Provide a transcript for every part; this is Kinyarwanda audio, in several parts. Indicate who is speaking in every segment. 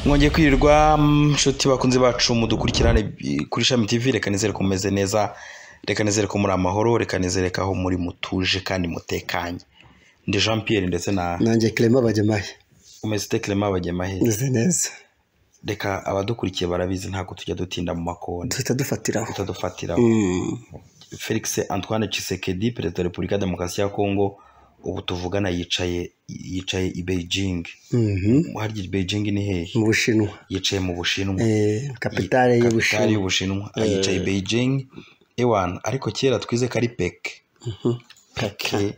Speaker 1: mwongeye kwirirwa nshuti bakunze bacu mudukurikirane kuri ishami tv reka nizere ko mumeze neza reka nizere ko muri amahoro reka nizere ko aho muri mutuje kandi mutekanye ndi jean pierre ndetse na
Speaker 2: nanjye kirema bajyamahe
Speaker 1: umesite kirema bajyamahe
Speaker 2: meze neza
Speaker 1: reka abadukurikiye barabizi ntabwo tujya dutinda mu makoni
Speaker 2: duhita dufatiraho
Speaker 1: tutadufatiraho
Speaker 2: Mm.
Speaker 1: felix antoine Tshisekedi perezida wa repubulika ya demokarasi ya kongo ubu tuvugana yicaye yicaye i beijing
Speaker 2: Mhm.
Speaker 1: harya i beijing ni hehe
Speaker 2: mu bushinwa
Speaker 1: yicaye mu bushinwa
Speaker 2: Eh, kapitale
Speaker 1: Kapitali
Speaker 2: y'ubushinwa
Speaker 1: y'ubushinwa yicaye i beijing ewan ariko kera twize ko ari peke peke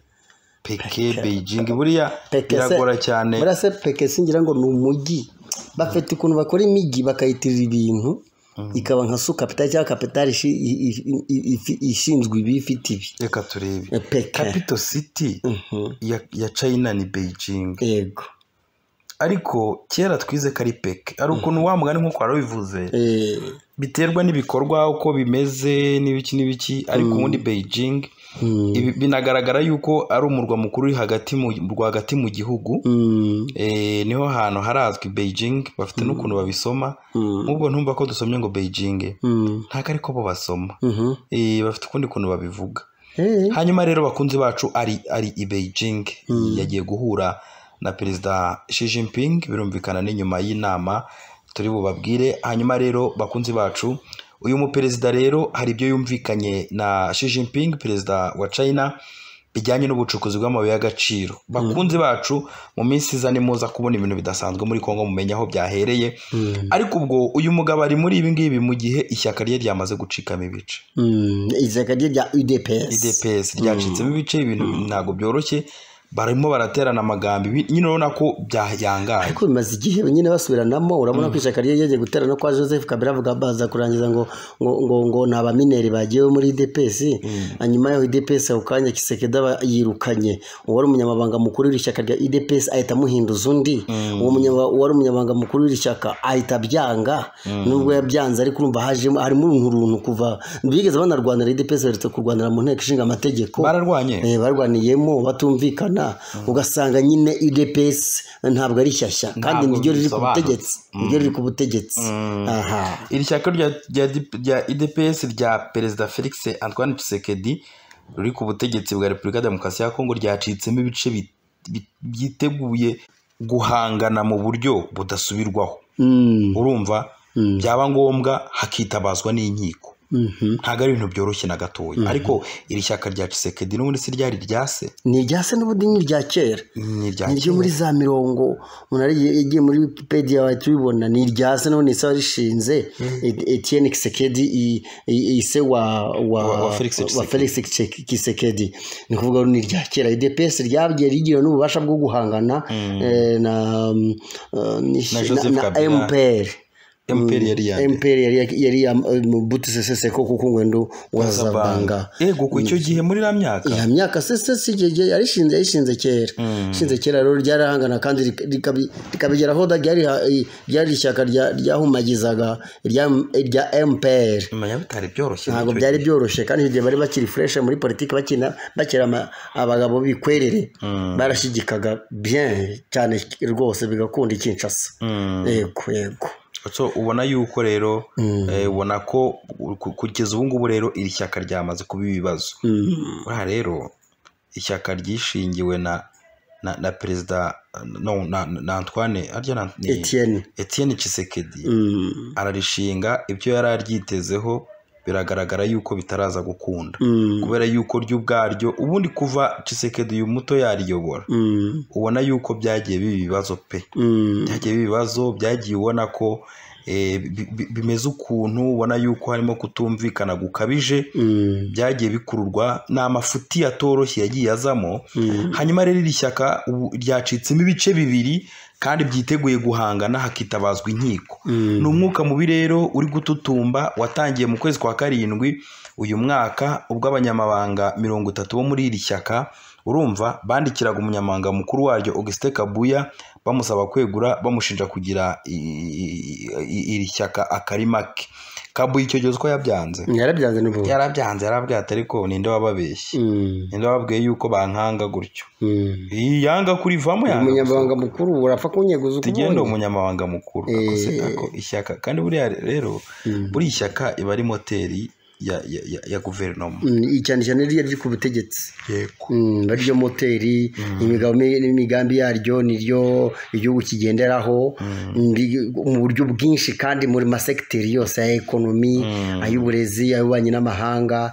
Speaker 1: peke beijing buriya
Speaker 2: Peke se-
Speaker 1: biragora cyane
Speaker 2: buriya se peke singira ngo ni umujyi bafite ukuntu bakora imijyi bakayitirira ibintu ikaba nka su kapitali cyangwa kapitali ishi- i- i- i- i- ifi- ishinzwe ibi ifite ibi
Speaker 1: reka turebe
Speaker 2: Eh, peke
Speaker 1: capital city
Speaker 2: Mhm.
Speaker 1: ya, ya china ni beijing
Speaker 2: yego
Speaker 1: ariko kera twize ko ari peke ari ukuntu wa mugani nk'uko wari wabivuze
Speaker 2: Eh,
Speaker 1: biterwa n'ibikorwa uko bimeze n'ibiki n'ibiki ariko ubundi beijing
Speaker 2: mm,
Speaker 1: ibi- binagaragara yuko ari umurwa mukuru uri hagati mu rwagati mu gihugu
Speaker 2: mm,
Speaker 1: Eh, niho hantu harazwi beijing bafite n'ukuntu babisoma
Speaker 2: mm,
Speaker 1: nk'ubwo ntumva ko dusomye ngo beijing
Speaker 2: mm,
Speaker 1: ntabwo ariko bo basoma
Speaker 2: mhm.
Speaker 1: Eh, bafite ukundi kuntu babivuga
Speaker 2: Eh,
Speaker 1: hanyuma rero bakunzi bacu ari ari i beijing yagiye guhura na perezida Xi Jinping birumvikana ni nyuma y'inama turi bubabwire hanyuma rero bakunzi bacu uyu muperezida rero hari ibyo yumvikanye na Xi Jinping perezida wa China bijyanye n'ubucukuzi bw'amabuye y'agaciro bakunzi bacu mu minsi iza ni muza kubona ibintu bidasanzwe muri Kongo mumenya aho byahereye ariko ubwo uyu mugabo ari muri ibi ngibi mu gihe ishyaka rye ryamaze gucikamo ibice
Speaker 2: mm, ishyaka rye rya udps
Speaker 1: idps ryacitsemo ibice ibintu ntabwo byoroshye barimo baraterana amagambo ibi- nyine urabona ko byayangaye
Speaker 2: ariko bimaze igihe nyine basubiranamo urabona ko ishyaka rye ryagiye guterana kwa joseph kabila avuga baza kurangiza ngo ngo ngo, ngo ni abamineri bagiyewe muri idps hanyuma yaho idps ako kanya kisekedi aba yirukanye uwari umunyamabanga mukuru w'iri shyaka rya idps ahita amuhinduza undi uwo munyama- uwari umunyamabanga mukuru w'iri shyaka ahita abyanga nubwo yabyanze ariko urumva hajemo harimo urunturuntu kuva bigeze banarwanira idps baherutse kurwanira mu nteko ishinga amategeko
Speaker 1: bararwanye
Speaker 2: Eh, barwaniyemo batumvikana ugasanga nyine udps ntabwo ari shyashya kandi
Speaker 1: Ntabwo
Speaker 2: niryo riri ku
Speaker 1: bisobanutse.
Speaker 2: butegetsi niryo riri ku butegetsi aha
Speaker 1: iri shyaka rya- rya D- rya idps rya perezida felix antoine tshisekedi ruri ku butegetsi bwa repubulika ya demokarasi ya kongo ryacitsemo ibice bi- bi- byiteguye guhangana mu buryo budasubirwaho
Speaker 2: Mm,
Speaker 1: urumva byaba ngombwa hakitabazwa n'inkiko
Speaker 2: mhm.
Speaker 1: ntabwo ari ibintu byoroshye na gatoya ariko iri shyaka rya Tshisekedi n'ubundi si ryari ryase
Speaker 2: ni irya se n'ubundi ni irya kera
Speaker 1: ni irya
Speaker 2: ni iryo
Speaker 1: kera.
Speaker 2: muri za mirongo umuntu ari yagiye muri wikipedia wahita ubibona ni irya se n'ubundi isaba rishinze Et- etienne kisekedi i- i- ise wa wa
Speaker 1: Wa- wa Felix Tshisekedi.
Speaker 2: wa felix Tshe- kisekedi ni ukuvuga ngo ni irya kera idps ryagiye rigira n'ububasha bwo guhangana eh, na mm, eh, ni-
Speaker 1: Na Joseph
Speaker 2: na
Speaker 1: Kabila.
Speaker 2: mpr
Speaker 1: MPR yari yari
Speaker 2: mpr yari yari mubutu seseseko kuko ngwendo wazabanga
Speaker 1: yego ku icyo gihe muri iriya myaka
Speaker 2: ya myaka sese si igihe gihe yarishinze yarishinze kera ishinze kera rero ryarahangana kandi rika- rikabi- rikabigeraho da ryari ryari ishyaka rya- ryahumagizaga irya irya MPR
Speaker 1: nyuma ya bitari byoroshye
Speaker 2: ntabwo
Speaker 1: icyo
Speaker 2: byari byoroshye kandi icyo gihe bari bakiri fresh muri politiki bakina bakira ama- abagabo b'ikwerere barashigikaga bien cyane rwose bigakunda ikinshasa yego yego
Speaker 1: gihe. so ubona yuko rero eh, ubona ko ku- kugeza ubu ngubu rero iri shyaka ryamaze kuba ibibazo buriya rero ishyaka ryishingiwe na na, na perezida no, na, na Antoine arya na ni-
Speaker 2: Etienne
Speaker 1: Etienne Tshisekedi
Speaker 2: Mm.
Speaker 1: ararishinga ibyo yari aryitezeho biragaragara yuko bitaraza gukunda
Speaker 2: Mm.
Speaker 1: kubera yuko ryo ubwaryo ubundi kuva Tshisekedi uyu muto yariyobora
Speaker 2: Mm.
Speaker 1: ubona yuko byagiye biba ibibazo pe
Speaker 2: Mm.
Speaker 1: byagiye biba ibibazo byagiye ubona ko eh, bi- bi- bimeze ukuntu ubona yuko harimo kutumvikana gukabije
Speaker 2: Mm.
Speaker 1: byagiye bikururwa ni amafuti atoroshye yagiye azamo hanyuma rero iri shyaka ubu ryacitsemo ibice bibiri kandi byiteguye guhangana hakitabazwa inkiko ni umwuka mubi rero uri gututumba watangiye mu kwezi kwa karindwi uyu mwaka ubwo abanyamabanga mirongo itatu bo muri iri shyaka urumva bandikiraga umunyamabanga mukuru waryo Augustin Kabuya bamusaba kwegura bamushinja kugira i- i- i- iri shyaka akarima ke kabuye icyo gihe uziko yabyanze
Speaker 2: yarabyanze n'ubu
Speaker 1: yarabyanze yarabwira ati ariko ninde wababeshye
Speaker 2: Mm,
Speaker 1: ninde wababwiye yuko bankanga gutyo
Speaker 2: mm.
Speaker 1: iyi yanga kurivamo yanga
Speaker 2: umunyamabanga mukuru urapfa kunyeguza uko
Speaker 1: tugenda
Speaker 2: ubonye
Speaker 1: umunyamabanga mukuru
Speaker 2: Eh.
Speaker 1: akoze ako ishyaka kandi buriya rero
Speaker 2: Mm.
Speaker 1: buriya ishyaka iba ari moteri ya- ya- ya- ya guverinoma
Speaker 2: Mm, cyane cyane ririya ryo ku butegetsi
Speaker 1: yego
Speaker 2: Mm, naryo moteri imigabo mi- n'imigambi yaryo niryo igihugu kigenderaho mbi- mu buryo bwinshi kandi muri masegiteri yose aya ekonomi ay'uburezi ay'ububanyi n'amahanga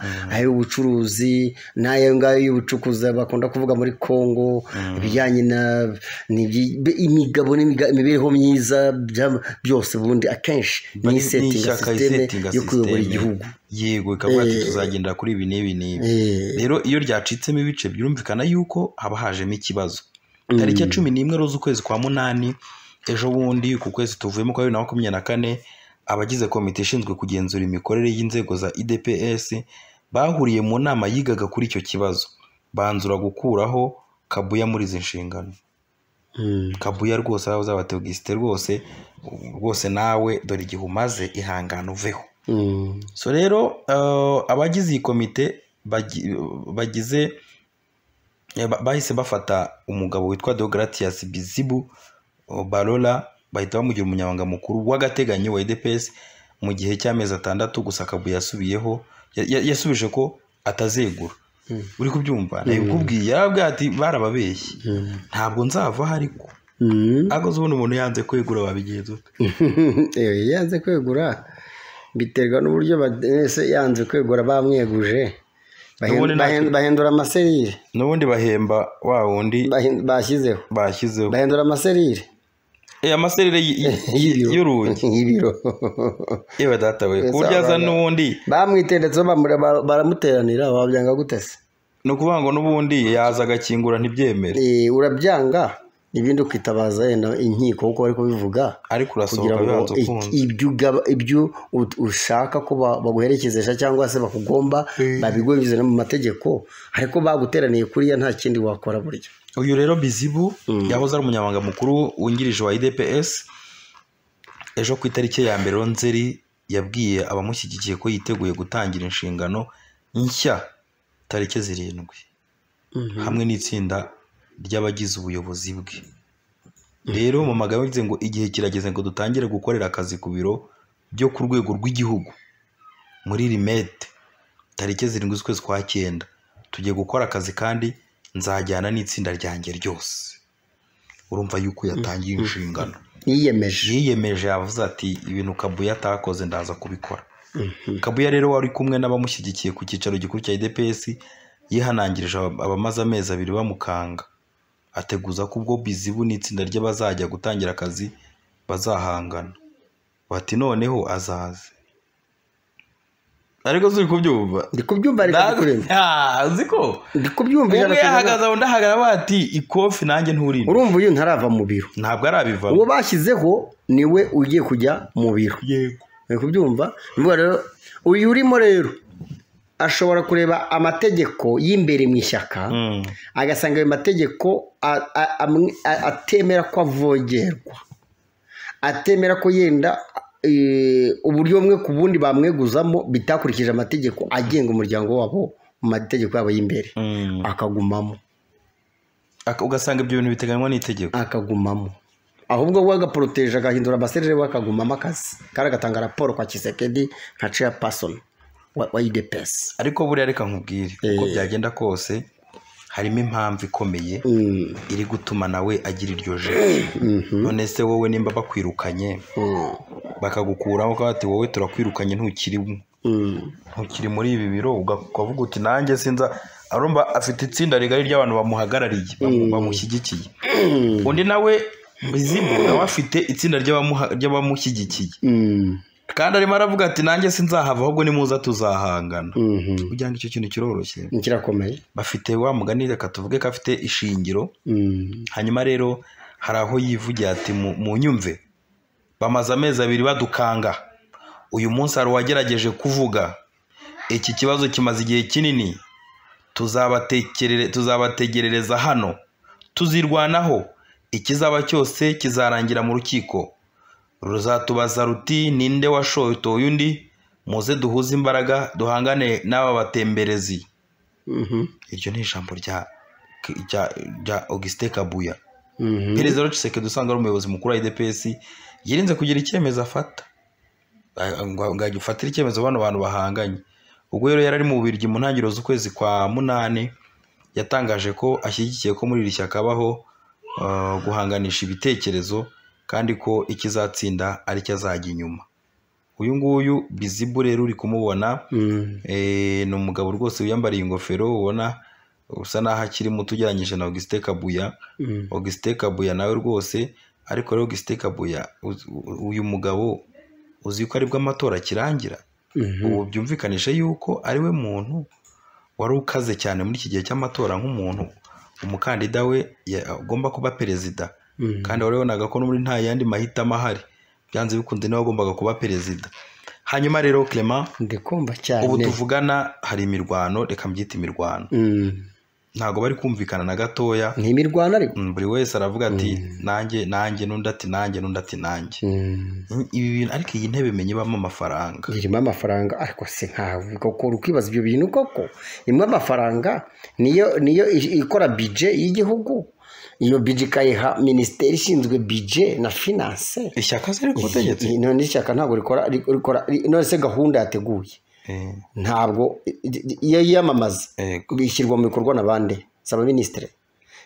Speaker 2: ay'ubucuruzi n'ayo ngayo y'ubucukuzi bakunda kuvuga muri kongo ibijyanye na n'ibyi- be- imigabo n'imiga- imibereho myiza bya- byose ubundi akenshi ni isetinga
Speaker 1: n'ishyaka
Speaker 2: sisiteme
Speaker 1: isetinga
Speaker 2: yo kuyobora
Speaker 1: sisiteme.
Speaker 2: igihugu
Speaker 1: yego ikavuga ati
Speaker 2: Eh.
Speaker 1: tuzagendera kuri ibi n'ibi n'ibi
Speaker 2: Eh,
Speaker 1: rero iyo ryacitsemo ibice byumvikana yuko haba hajemo ikibazo tariki ya cumi n'imwe z'ukwezi kwa munani ejo bundi ku kwezi tuvuyemo kwa bibiri na makumyabiri na kane abagize komite ishinzwe kugenzura imikorere y'inzego za idps bahuriye mu nama yigaga kuri icyo kibazo banzura gukuraho kabuya muri izi nshingano
Speaker 2: mm.
Speaker 1: kabuya rwose aho uzaba teogisite rwose rwose nawe dore igihe umaze ihangane uveho
Speaker 2: Mm.
Speaker 1: so rero eh, abagize iyi komite bagi- bagize eh, ba- bahise bafata umugabo witwa deogratias bizibu oh, barola bahita bamugira umunyamabanga mukuru w'agateganyo wa edps mu gihe cy'amezi atandatu gusa akabu yasubiyeho ya- ya- yasubije ko atazegura
Speaker 2: Mm.
Speaker 1: uri kubyumva nabikubwiye yarabwira ati barababeshye ntabwo nzava aho ariko
Speaker 2: Mm.
Speaker 1: ariko uzi ubundi umuntu yanze kwegura wabigenza ute
Speaker 2: Eh, yanze kwegura biterwa n'uburyo bese yanze kwegura bamweguje Bahen-
Speaker 1: Nubundi nta-
Speaker 2: bahen- bahindura amaserire
Speaker 1: n'ubundi bahemba wa wundi
Speaker 2: bahin- bashyizeho
Speaker 1: bashyizeho
Speaker 2: bahindura amaserire
Speaker 1: Eh, amaserere y- y-
Speaker 2: y'ibiro.
Speaker 1: y'urugi
Speaker 2: y'ibiro
Speaker 1: yewe data we
Speaker 2: Ese
Speaker 1: kurya aza
Speaker 2: abana-
Speaker 1: n'ubundi
Speaker 2: bamwitendetseho bamura- ba- baramuteranira wabyanga gute se
Speaker 1: ni ukuvuga ngo n'ubundi yaza agakingura ntibyemere
Speaker 2: Eh, urabyanga ibindi ukitabaza yenda inkiko kuko bari kubivuga
Speaker 1: ariko
Speaker 2: kugira
Speaker 1: urasohoka
Speaker 2: ngo
Speaker 1: bibanza
Speaker 2: i-
Speaker 1: ukunze
Speaker 2: ibyo ugaba- ibyo ut- ushaka ko ba- baguherekezesha cyangwa se bakugomba babigunyuze no mu mategeko ariko baguteraniye kuriya nta kindi wakora burya
Speaker 1: uyu rero bizibu yahoze ari umunyamabanga mukuru wungirije wa idps ejo ku itariki ya mbere nzeri yabwiye abamushyigikiye ko yiteguye gutangira inshingano nshya tariki zirindwi hamwe n'itsinda ry'abagize ubuyobozi bwe rero mu magambo yavuze ngo igihe kirageze ngo dutangire gukorera akazi ku biro byo ku rwego rw'igihugu muri rimete tariki zirindwi z'ukwezi kwa cyenda tugiye gukora akazi kandi nzajyana n'itsinda ryanjye ryose urumva yuko yatangiye inshingano
Speaker 2: yiyemeje
Speaker 1: yiyemeje yavuze ati ibintu kabuya atakoze ndaza kubikora kabuya rero wari kumwe n'abamushyigikiye ku cyicaro gikuru cya idps yihanangirije aba- abamaze amezi abiri bamukanga ateguza ko ubwo bizibu n'itsinda ry'abazajya gutangira akazi bazahangana bati noneho azaze ariko zuri kubyumva
Speaker 2: ndi kubyumva ariko ndi kureba.
Speaker 1: Ah, uzi ko
Speaker 2: ndi kubyumva ijana
Speaker 1: umwe
Speaker 2: ku ijana.
Speaker 1: yahagaze aho ndahagarara bati ikofi nanjye nturinda
Speaker 2: urumva uyu ntarava mu biro
Speaker 1: ntabwo arabiva
Speaker 2: uwo bashyizeho niwe ugiye kujya mu biro
Speaker 1: yego
Speaker 2: uri kubyumva Ni ukuvuga rero uyu urimo rero ashobora kureba amategeko y'imbere mu ishyaka
Speaker 1: Mm.
Speaker 2: agasanga ayo mategeko a- a- amwe- a- atemera ko avogerwa atemera ko yenda eh, uburyo bumwe ku bundi bamweguzamo bitakurikije amategeko agenga umuryango wabo mu mategeko yabo y'imbere
Speaker 1: Mm.
Speaker 2: akagumamo
Speaker 1: Aka- ugasanga ibyo bintu biteganywa n'itegeko
Speaker 2: akagumamo ahubwo we agaporoteje agahindura amaserere we akagumamo akazi kandi agatanga raporo kwa kisekedi nka chairperson wa wa UDPS
Speaker 1: ariko buriya reka nkubwire uko byagenda kose harimo impamvu ikomeye
Speaker 2: Mm,
Speaker 1: iri gutuma nawe agira iryo jisho none se wowe nimba bakwirukanye
Speaker 2: mm,
Speaker 1: bakagukuraho bakaba bati wowe turakwirukanye ntukirimo
Speaker 2: mm.
Speaker 1: ntukiri muri ibi biro uga- ukavuga uti nanjye sinza arumva afite itsinda rigari ry'abantu bamuhagarariye bamu- bamushyigikiye undi nawe bizibu nawe afite itsinda ry'abamuha- ry'abamushyigikiye
Speaker 2: Mm,
Speaker 1: kandi arimo aravuga ati nanjye sinzahava ahubwo nimuza tuzahangana
Speaker 2: mhm.
Speaker 1: kugira ngo icyo kintu kiroroshye
Speaker 2: kirakomeye
Speaker 1: bafite wa mugani reka tuvuge ko afite ishingiro
Speaker 2: Mm.
Speaker 1: hanyuma rero hari aho yivugira ati "Mu- mu nyumve bamaze amezi abiri badukanga uyu munsi hari uwagerageje kuvuga iki kibazo kimaze igihe kinini tuzabatekerere- tuzabategerereza hano tuzirwanaho ikizaba cyose kizarangira mu rukiko ruzatubaza ruti ninde washotoye undi muze duhuze imbaraga duhangane n'aba batemberezi
Speaker 2: Mhm.
Speaker 1: iryo ni ijambo rya rya- rya augustin kabuya
Speaker 2: Mhm.
Speaker 1: perezida wa Tshisekedi usanga ari umuyobozi mukuru wa idps yirinze kugira icyemezo afata Ah, ngo ngo agifatire icyemezo bano bantu bahanganye ubwo rero yari ari mu Bubiligi mu ntangiriro z'ukwezi kwa munani yatangaje ko ashyigikiye ko muri iri shyaka habaho ah, guhanganisha ibitekerezo kandi ko ikizatsinda ari cyo azajya inyuma uyu nguyu bizibu rero uri kumubona
Speaker 2: Mhm.
Speaker 1: Eh, ni umugabo rwose wiyambariye ingofero ubona usa n'aho akiri muto ugereranyije na augustin kabuya
Speaker 2: Mhm.
Speaker 1: augustin kabuya nawe rwose ariko rero augustin kabuya uzi- u- uyu mugabo uzi ko aribwo amatora akirangira
Speaker 2: Mhm.
Speaker 1: ubu byumvikanisha yuko ari we muntu wari ukaze cyane muri iki gihe cy'amatora nk'umuntu umukandida we ya- agomba kuba perezida
Speaker 2: Mhm.
Speaker 1: kandi wabonaga ko n'ubundi nta yandi mahitamo ahari byanze bikunze niwe wagombaga kuba perezida hanyuma rero clement
Speaker 2: ndikumva cyane
Speaker 1: ubu tuvugana hari imirwano reka mbyite imirwano
Speaker 2: Mhm.
Speaker 1: ntabwo bari kumvikana na gatoya
Speaker 2: ni imirwano ariko
Speaker 1: Mm, buri wese aravuga ati nanjye nanjye n'undi ati nanjye n'undi ati nanjye
Speaker 2: Mhm.
Speaker 1: Mm, ibi bintu ariko iyi ntebe menye ibamo amafaranga
Speaker 2: irimo amafaranga ariko se nkawe ukora ukibaza ibyo bintu koko imwe amafaranga niyo niyo i- ikora bije y'igihugu iyo bije ikayiha minisiteri ishinzwe bije na finance
Speaker 1: ishyaka ziri ku butegetsi
Speaker 2: Iyi- none ishyaka ntabwo rikora ri- rikora ri- none se gahunda yateguye
Speaker 1: Eh,
Speaker 2: ntabwo iyo yiyamamaza
Speaker 1: Yego.
Speaker 2: bishyirwa mu bikorwa na bande si abaminisitiri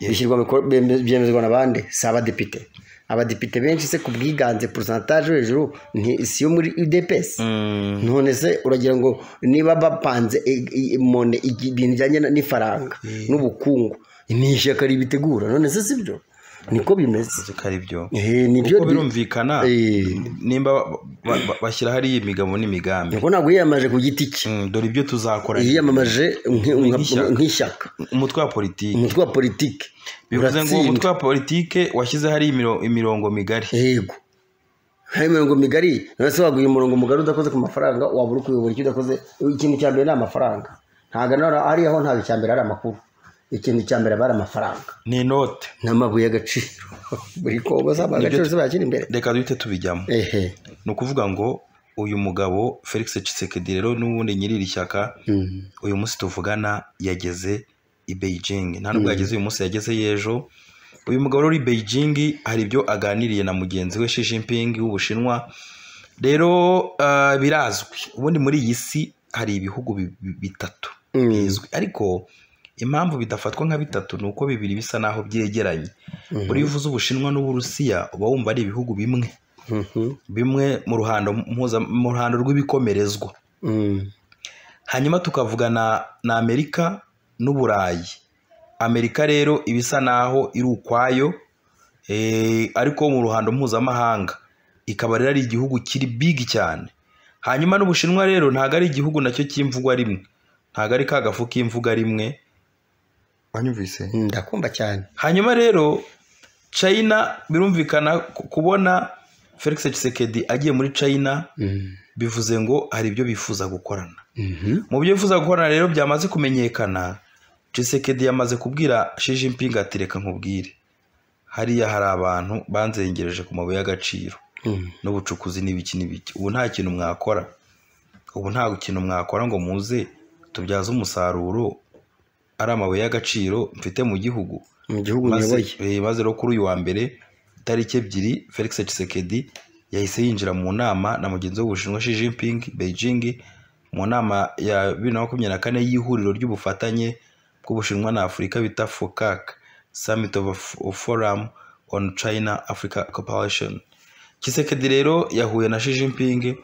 Speaker 2: bishyirwa mu bikorwa byeme- byemezwa na bande si abadepite abadepite benshi se ku bwiganze porosantaje hejuru nti- si yo muri udepesi
Speaker 1: mm,
Speaker 2: none se uragira ngo niba bapanze e- e- mone igi- ibintu bijyanye na- n'ifaranga n'ubukungu ni ishyaka ribitegura none se sibyo niko bimeze
Speaker 1: nzi ko ari byo
Speaker 2: Eh, nibyo
Speaker 1: kuko birumvikana
Speaker 2: Eh.
Speaker 1: nimba ba- ba- ba- bashyira hariya imigabo n'imigambi
Speaker 2: niko ntabwo yiyamaje ku giti cye
Speaker 1: Mm, dore ibyo tuzakora
Speaker 2: yiyamamaje nk- nka-
Speaker 1: Nk'ishyaka.
Speaker 2: nk'ishyaka
Speaker 1: umutwe wa politiki
Speaker 2: umutwe wa politiki
Speaker 1: bivuze ngo
Speaker 2: uratsinda.
Speaker 1: umutwe wa politiki washyize hariya imiro- imirongo migari
Speaker 2: yego hari imirongo migari none se waguha umurongo mugari udakoze ku mafaranga wabura ukuyobora icyo udakoze ikintu cya mbere ni amafaranga ntabwo na- hariya ho ntabwo icya mbere ari amakuru ikintu cya mbere aba ari amafaranga
Speaker 1: ni inote
Speaker 2: n'amabuye y'agaciro buri kobo zaba agaciro zibakira imbere
Speaker 1: reka duhite tubijyamo
Speaker 2: ehe
Speaker 1: ni ukuvuga ngo uyu mugabo felix Tshisekedi rero n'ubundi nyiri iri shyaka
Speaker 2: Mm.
Speaker 1: uyu munsi tuvugana yageze i Beijing nta nubwo yageze uyu munsi yagezeyo ejo uyu mugabo uri i Beijing hari ibyo aganiriye na mugenzi we Xi Jinping w'Ubushinwa rero ah, birazwi ubundi muri iyi si hari ibihugu bi- bi- bitatu
Speaker 2: Mm.
Speaker 1: bizwi ariko impamvu bidafatwa nka bitatu ni uko bibiri bisa n'aho byegeranye buriya uvuze Ubushinwa n'Uburusiya uba wumva ari ibihugu bimwe
Speaker 2: Mhm.
Speaker 1: bimwe mu ruhando mpuza- mu ruhando rw'ibikomerezwa
Speaker 2: Mm.
Speaker 1: hanyuma tukavugana na amerika n'uburayi amerika rero iba isa n'aho iri ukwayo eh, ariko mu ruhando mpuzamahanga ikaba rero ari igihugu kiri big cyane hanyuma n'ubushinwa rero ntabwo ari igihugu nacyo cy'imvugwa rimwe ntabwo ari ka gafu k'imvuga rimwe wanyumvise
Speaker 2: ndakumva cyane
Speaker 1: hanyuma rero china birumvikana ku- kubona felix Tshisekedi agiye muri china
Speaker 2: Mm.
Speaker 1: bivuze ngo hari ibyo bifuza gukorana
Speaker 2: Mhm.
Speaker 1: mu byo yifuza gukorana rero byamaze kumenyekana Tshisekedi yamaze kubwira Xi Jinping ati reka nkubwire hariya hari abantu banzengereje ku mabuye y'agaciro
Speaker 2: Mm.
Speaker 1: n'ubucukuzi n'ibiki n'ibiki ubu nta kintu mwakora ubu nta kintu mwakora ngo muze tubyaze umusaruro ari amabuye y'agaciro mfite mu gihugu
Speaker 2: mu gihugu
Speaker 1: maze
Speaker 2: uyoboye
Speaker 1: eh, maze rero kuri uyu wa mbere itariki ebyiri felix Tshisekedi yahise yinjira mu nama na mugenzi we w'ubushinwa Xi Jinping Beijing mu nama ya bibiri na makumyabiri na kane y'ihuriro ry'ubufatanye bw'ubushinwa na afurika bita focac summit of, a- of forum on china africa cooperation Tshisekedi rero yahuye na Xi Jinping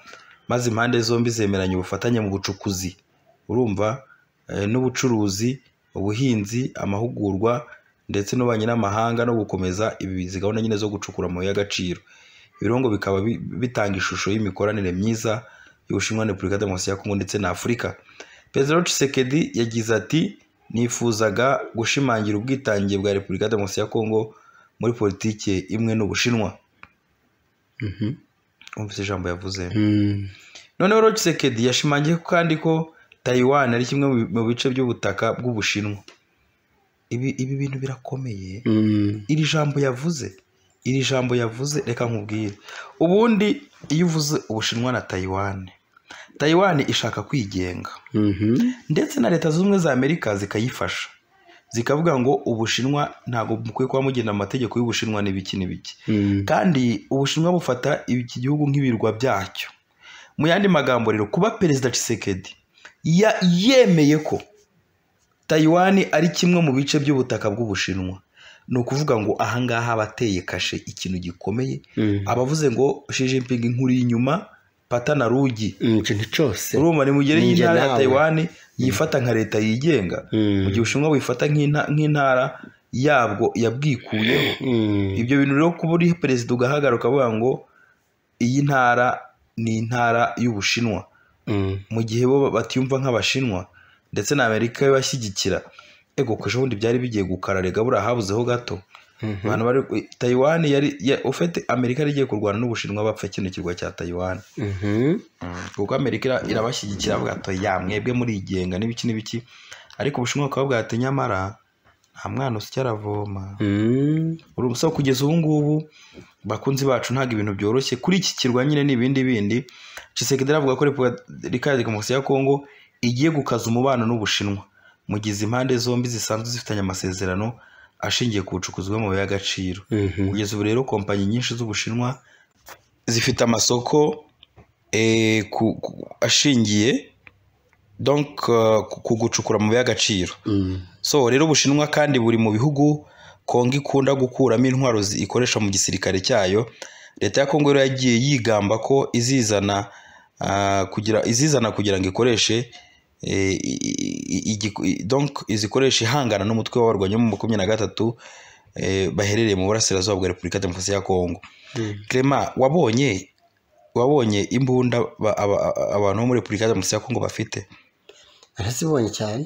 Speaker 1: maze impande zombi zemeranya ubufatanye mu bucukuzi urumva eh, n'ubucuruzi ubuhinzi amahugurwa ndetse n'ububanyi n'amahanga no gukomeza ibi izi gahunda nyine zo gucukura amabuye y'agaciro ibirungo bikaba bi- bitanga ishusho y'imikoranire myiza y'ubushinwa na repubulika ya demokarasi ya kongo ndetse na afurika perezida Tshisekedi yagize ati nifuzaga gushimangira ubwitange bwa repubulika ya demokarasi ya kongo muri politiki imwe n'ubushinwa
Speaker 2: Mhm.
Speaker 1: umvise ijambo yavuze
Speaker 2: Mm.
Speaker 1: noneho rero Tshisekedi yashimangiye ko kandi ko Taiwan ari kimwe mu bi- mu bice by'ubutaka bw'ubushinwa ibi ibi bintu birakomeye
Speaker 2: Mm.
Speaker 1: iri jambo yavuze iri jambo yavuze reka nkubwire ubundi iyo uvuze ubushinwa na Taiwan tayiwani ishaka kwigenga ndetse na leta zunze ubumwe za amerika zikayifasha zikavuga ngo ubushinwa ntabwo mukwiye kuba mugena amategeko y'ubushinwa n'ibiki n'ibiki kandi ubushinwa bufata iki gihugu nk'ibirwa byacyo mu yandi magambo rero kuba perezida Tshisekedi ya- yemeye ko tayiwani ari kimwe mu bice by'ubutaka bw'ubushinwa ni ukuvuga ngo ahangaha abateye kashe ikintu gikomeye abavuze ngo Xi Jinping nkuri inyuma pata na rugi
Speaker 2: ikintu cyose
Speaker 1: urumva nimugere
Speaker 2: Ninjye
Speaker 1: y'intara ya
Speaker 2: nawe.
Speaker 1: tayiwani yifata nka leta yigenga
Speaker 2: Mm.
Speaker 1: mu gihe ubushinwa buyifata nk'inta- nk'intara yabwo yabwikuyeho
Speaker 2: Mm.
Speaker 1: ibyo bintu rero kuba uri perezida ugahagarara ukavuga ngo iyi ntara ni intara y'ubushinwa
Speaker 2: Mm.
Speaker 1: mu gihe bo batiyumva nk'abashinwa ndetse na amerika ibashyigikira ego ko ejo bundi byari bigiye gukara rega buriya habuzeho gato abantu bari tayiwani yari ya- ufite amerika yari igiye kurwana n'ubushinwa bapfa kino kirwa cya tayiwani
Speaker 2: Mhm.
Speaker 1: kuko amerika ira- irabashyigikira avuga ati ya mwebwe murigenga n'ibiki n'ibiki ariko ubushinwa bukaba bwate nyamara nta mwana usya aravoma
Speaker 2: Mm.
Speaker 1: urubusa kugeza ubu ngubu bakunzi bacu ntabwo ibintu byoroshye kuri iki kirwa nyine ni ibindi bindi Tshisekedi avuga ko Repubulika ya Demokarasi ya Kongo igiye gukaza umubano n'Ubushinwa mu gihe izi impande zombi zisanzwe zifitanye amasezerano ashingiye ku bucukuzi bw'amabuye y'agaciro
Speaker 2: Mhm.
Speaker 1: kugeza ubu rero kompanyi nyinshi z'Ubushinwa zifite amasoko eh, ku- ku- ashingiye donc eh, ku- ku gucukura amabuye y'agaciro
Speaker 2: Mm.
Speaker 1: so rero ubushinwa kandi buri mu bihugu kongo ikunda gukuramo intwaro zi- ikoresha mu gisirikare cyayo leta ya kongo rero yagiye yigamba ko izizana ah, kugira izizana kugira ngo ikoreshe eh, i- i- i- igiku- i- donc izikoreshe ihangana n'umutwe w'abarwanyi mu makumyabiri na gatatu eh, baherereye mu burasirazuba bwa repubulika ya demokarasi ya kongo
Speaker 2: Mm.
Speaker 1: Clement wabonye wabonye imbunda ba- aba- aba- abantu bo muri repubulika ya demokarasi ya kongo bafite
Speaker 2: arazibonye cyane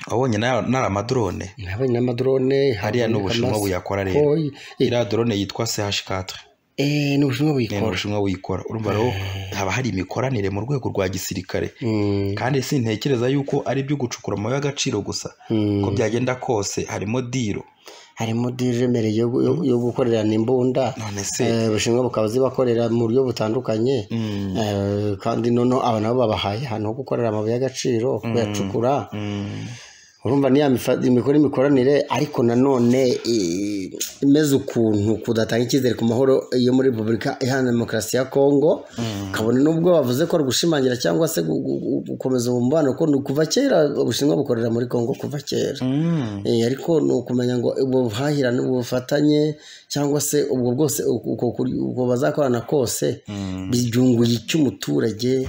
Speaker 1: wabonye n'aya- n'ari amadrone
Speaker 2: nabonye n'amadrone
Speaker 1: hariya ni ubushinwa buyakora rero
Speaker 2: rero
Speaker 1: iriya drone yitwa CH4
Speaker 2: ni
Speaker 1: ni
Speaker 2: ubushinwa
Speaker 1: mu
Speaker 2: buyikora
Speaker 1: Bushinwa buyikora urumva rero haba hari imikoranire mu rwego rwa gisirikare
Speaker 2: Mm.
Speaker 1: kandi sintekereza yuko ari ibyo gucukura amabuye y'agaciro gusa
Speaker 2: Mm.
Speaker 1: uko byagenda kose harimo diro
Speaker 2: harimo dije mbere yo yo- yo gukorerana imbunda
Speaker 1: none se
Speaker 2: Eh, ubushinwa bukaba zibakorera mu buryo butandukanye
Speaker 1: Mm.
Speaker 2: Eh, kandi noneho aba nabo babahaye ahantu ho gukorera amabuye y'agaciro kuyacukura
Speaker 1: Mm.
Speaker 2: urumva ni ya mifa- imikoro imikoranire ariko nanone eh, imeze ukuntu kudatanga icyizere ku mahoro yo muri repubulika iharanira demokarasi ya kongo kabone n'ubwo bavuze ko gushimangira cyangwa se gu- gu- gu- gukomeza umubano ko ni kuva kera ubushinwa bukorera muri kongo kuva kera
Speaker 1: Mm.
Speaker 2: Eh, ariko ni ukumenya ngo ubwo buhahirane ubufatanye cyangwa se ubwo bwose uko- uko kuri- uko bazakorana kose byunguye iki umuturage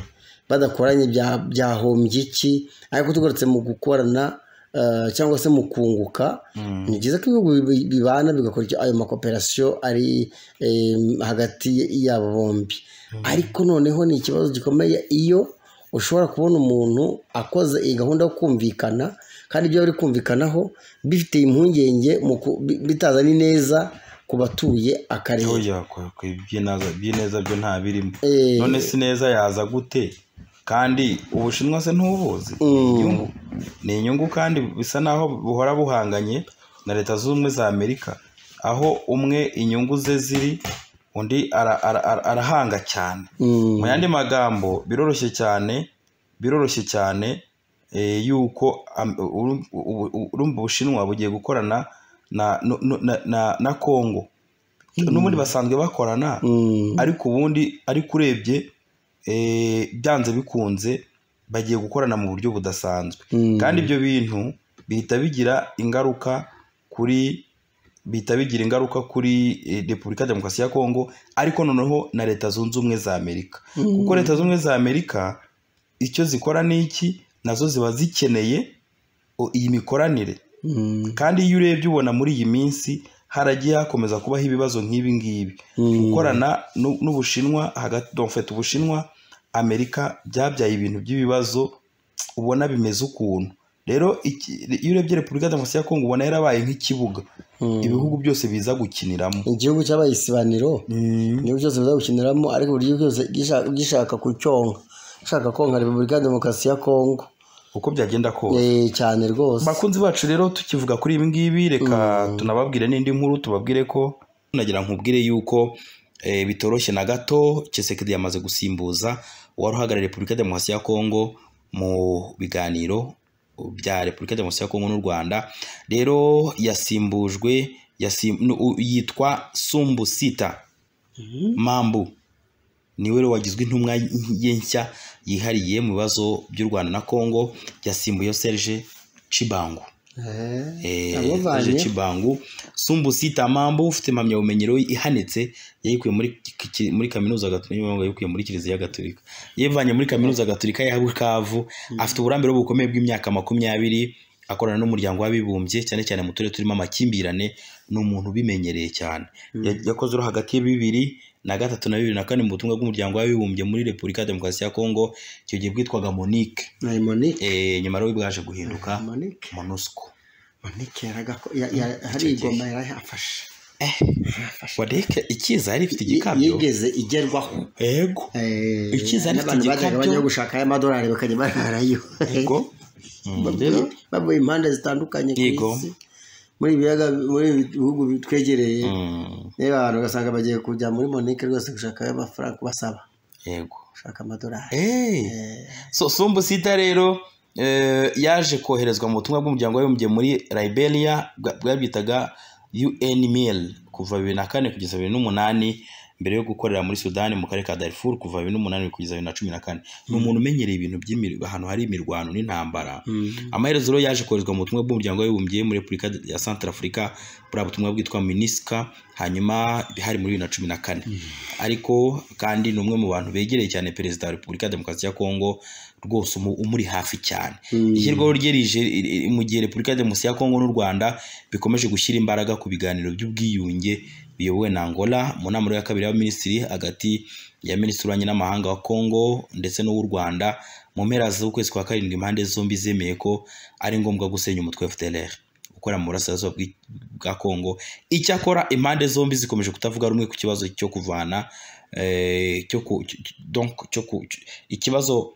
Speaker 2: badakoranye bya- byahombye iki ariko tugarutse mu gukorana eh, cyangwa se mu kunguka ni byiza ko ibihugu bi- bibana bigakora icyo- ayo makoperasiyo ari eh, hagati yabo bombi ariko noneho ni ikibazo gikomeye iyo ushobora kubona umuntu akoze iyi gahunda yo kumvikana kandi ibyo bari kumvikanaho bifite impungenge mu ku- bi- bitazana ineza ku batuye akarere
Speaker 1: Oya, kwa- kwa ibyinaza- ibyineza byo nta birimo
Speaker 2: Eh.
Speaker 1: none si neza yaza gute kandi ubushinwa se ntubuzi Ni
Speaker 2: Mm.
Speaker 1: inyungu. ni inyungu kandi bisa naho buhora buhanganye na leta zunze ubumwe za amerika aho umwe inyungu ze ziri undi ara- ara- ara- arahanga cyane
Speaker 2: Mm.
Speaker 1: mu yandi magambo biroroshye cyane biroroshye cyane eh, yuko am- uru- ubu- ubu- urumva ubushinwa bugiye gukorana na nu- nu- na- na- na kongo n'ubundi basanzwe bakorana
Speaker 2: Mm.
Speaker 1: ariko ubundi ariko urebye eh, byanze bikunze bagiye gukorana mu buryo budasanzwe
Speaker 2: Mm.
Speaker 1: kandi ibyo bintu bihita bigira ingaruka kuri bihita bigira ingaruka kuri eh, repubulika ya demokarasi ya kongo ariko noneho na leta zunze ubumwe za amerika kuko leta zunze ubumwe za amerika icyo zikora ni iki nazo ziba zikeneye o- iyi mikoranire
Speaker 2: Mm.
Speaker 1: kandi iyo urebye ubona muri iyi minsi haragiye hakomeza kubaho ibibazo nk'ibi ngibi
Speaker 2: Mm.
Speaker 1: gukorana n'u- n'ubushinwa hagati domfete ubushinwa amerika byabyaye ibintu by'ibibazo ubona bimeze ukuntu rero iki- iyo urebye repubulika demokarasi ya kongo ubona yarabaye nk'ikibuga
Speaker 2: Mm.
Speaker 1: ibihugu byose biza gukiniramo
Speaker 2: igihugu cyabaye isibaniro niba cyose biza gukiniramo ariko buri gihugu cyose gishaka- gishaka kucyonka ushaka konka repubulika ya demokarasi ya kongo
Speaker 1: uko byagenda kose
Speaker 2: Eh, cyane rwose
Speaker 1: bakunzi bacu rero tukivuga kuri ibi ngibi reka tunababwire n'indi nkuru tubabwire ko nagira nkubwire yuko eh, bitoroshye na gato Tshisekedi yamaze gusimbuza uwari uhagarariye Repubulika ya Demokarasi ya Kongo mu biganiro bya Repubulika ya Demokarasi ya Kongo n'u Rwanda rero yasimbujwe yasim, nu- u- yitwa Sumbusita Mambu niwe rero wagizwe intumwa ye nshya yihariye mu bibazo by'u Rwanda na Kongo yasimbuye Serge Chibangu Eh,
Speaker 2: amuvanye
Speaker 1: Serge Chibangu Sumbusita Mambu ufite impamyabumenyi rero ihanitse yayikuye muri ki- ki- muri kaminuza gatolika yayikuye muri kiliziya gatolika yivanye muri kaminuza gatolika ya Bukavu afite uburambe rero bukomeye bw'imyaka makumyabiri akorana n'umuryango w'abibumbye cyane cyane mu turere turimo amakimbirane ni umuntu ubimenyereye cyane Ya- yakoze uru hagati ya bibiri na gatatu na bibiri na kane mu butumwa bw'umuryango w'abibumbye muri Repubulika ya Demokarasi ya Kongo icyo gihe bwitwaga Monique
Speaker 2: Eh, Monique
Speaker 1: eh, nyuma rero bwaje guhinduka
Speaker 2: Monique
Speaker 1: MONUSCO
Speaker 2: Monique yaraga ko ya- ya- hari
Speaker 1: Icyo gihe.
Speaker 2: igoma yarayafashe
Speaker 1: wadeke ikiza yari ifite igikabyo
Speaker 2: yigeze igerwaho
Speaker 1: yego
Speaker 2: Eh,
Speaker 1: Icyiza ariko
Speaker 2: n'abantu bajyaga
Speaker 1: igikabyo-
Speaker 2: bajya gushaka aya madolari bakajya bararayo
Speaker 1: yego
Speaker 2: Bavuye-
Speaker 1: rero
Speaker 2: bavuye impande zitandukanye ku
Speaker 1: Yego.
Speaker 2: isi muri ibi biyaga muri ibi bihugu bitwegereye
Speaker 1: Mm,
Speaker 2: reba abantu ugasanga bagiye kujya muri monike rwose gushaka ayo mafaranga basaba
Speaker 1: yego
Speaker 2: gushaka amadolari
Speaker 1: Eh,
Speaker 2: Eh,
Speaker 1: so sumbusita rero eh, yaje koherezwa mu butumwa bw'umuryango w'abibumbye muri liberia bwa- bwabwitaga unmil kuva bibiri na kane kugeza bibiri n'umunani mbere yo gukorera muri sudani mu karere ka darfur kuva bibiri n'umunani kugeza bibiri na cumi na kane ni umuntu umenyereye ibintu by'imir- ahantu hari imirwano n'intambara amaherezo rero yaje koherezwa mu butumwa bw'umuryango w'abibumbye muri repubulika ya santarafurika buriya butumwa bwitwa minisika hanyuma hari muri bibiri na cumi na kane ariko kandi ni umwe mu bantu begereye cyane perezida wa repubulika ya demokarasi ya kongo rwose umu- umuri hafi cyane ishyirwaho rye rije i- i- mu gihe repubulika ya demokarasi ya kongo n'u rwanda bikomeje gushyira imbaraga ku biganiro by'ubwiyunge biyobowe na angola mu nama rero ya kabiri y'abaminisitiri hagati ya minisitiri w'ububanyi n'amahanga wa kongo ndetse n'uw'u rwanda mu mpera z'ukwezi kwa karindwi impande zombi zemeye ko ari ngombwa gusenya umutwe wa fdlr ukora mu burasirazuba bw'i- bwa kongo icyakora impande zombi zikomeje kutavuga rumwe ku kibazo cyo kuvana eh, cyo ku- cy- cy- donc cyo ku- cy- ikibazo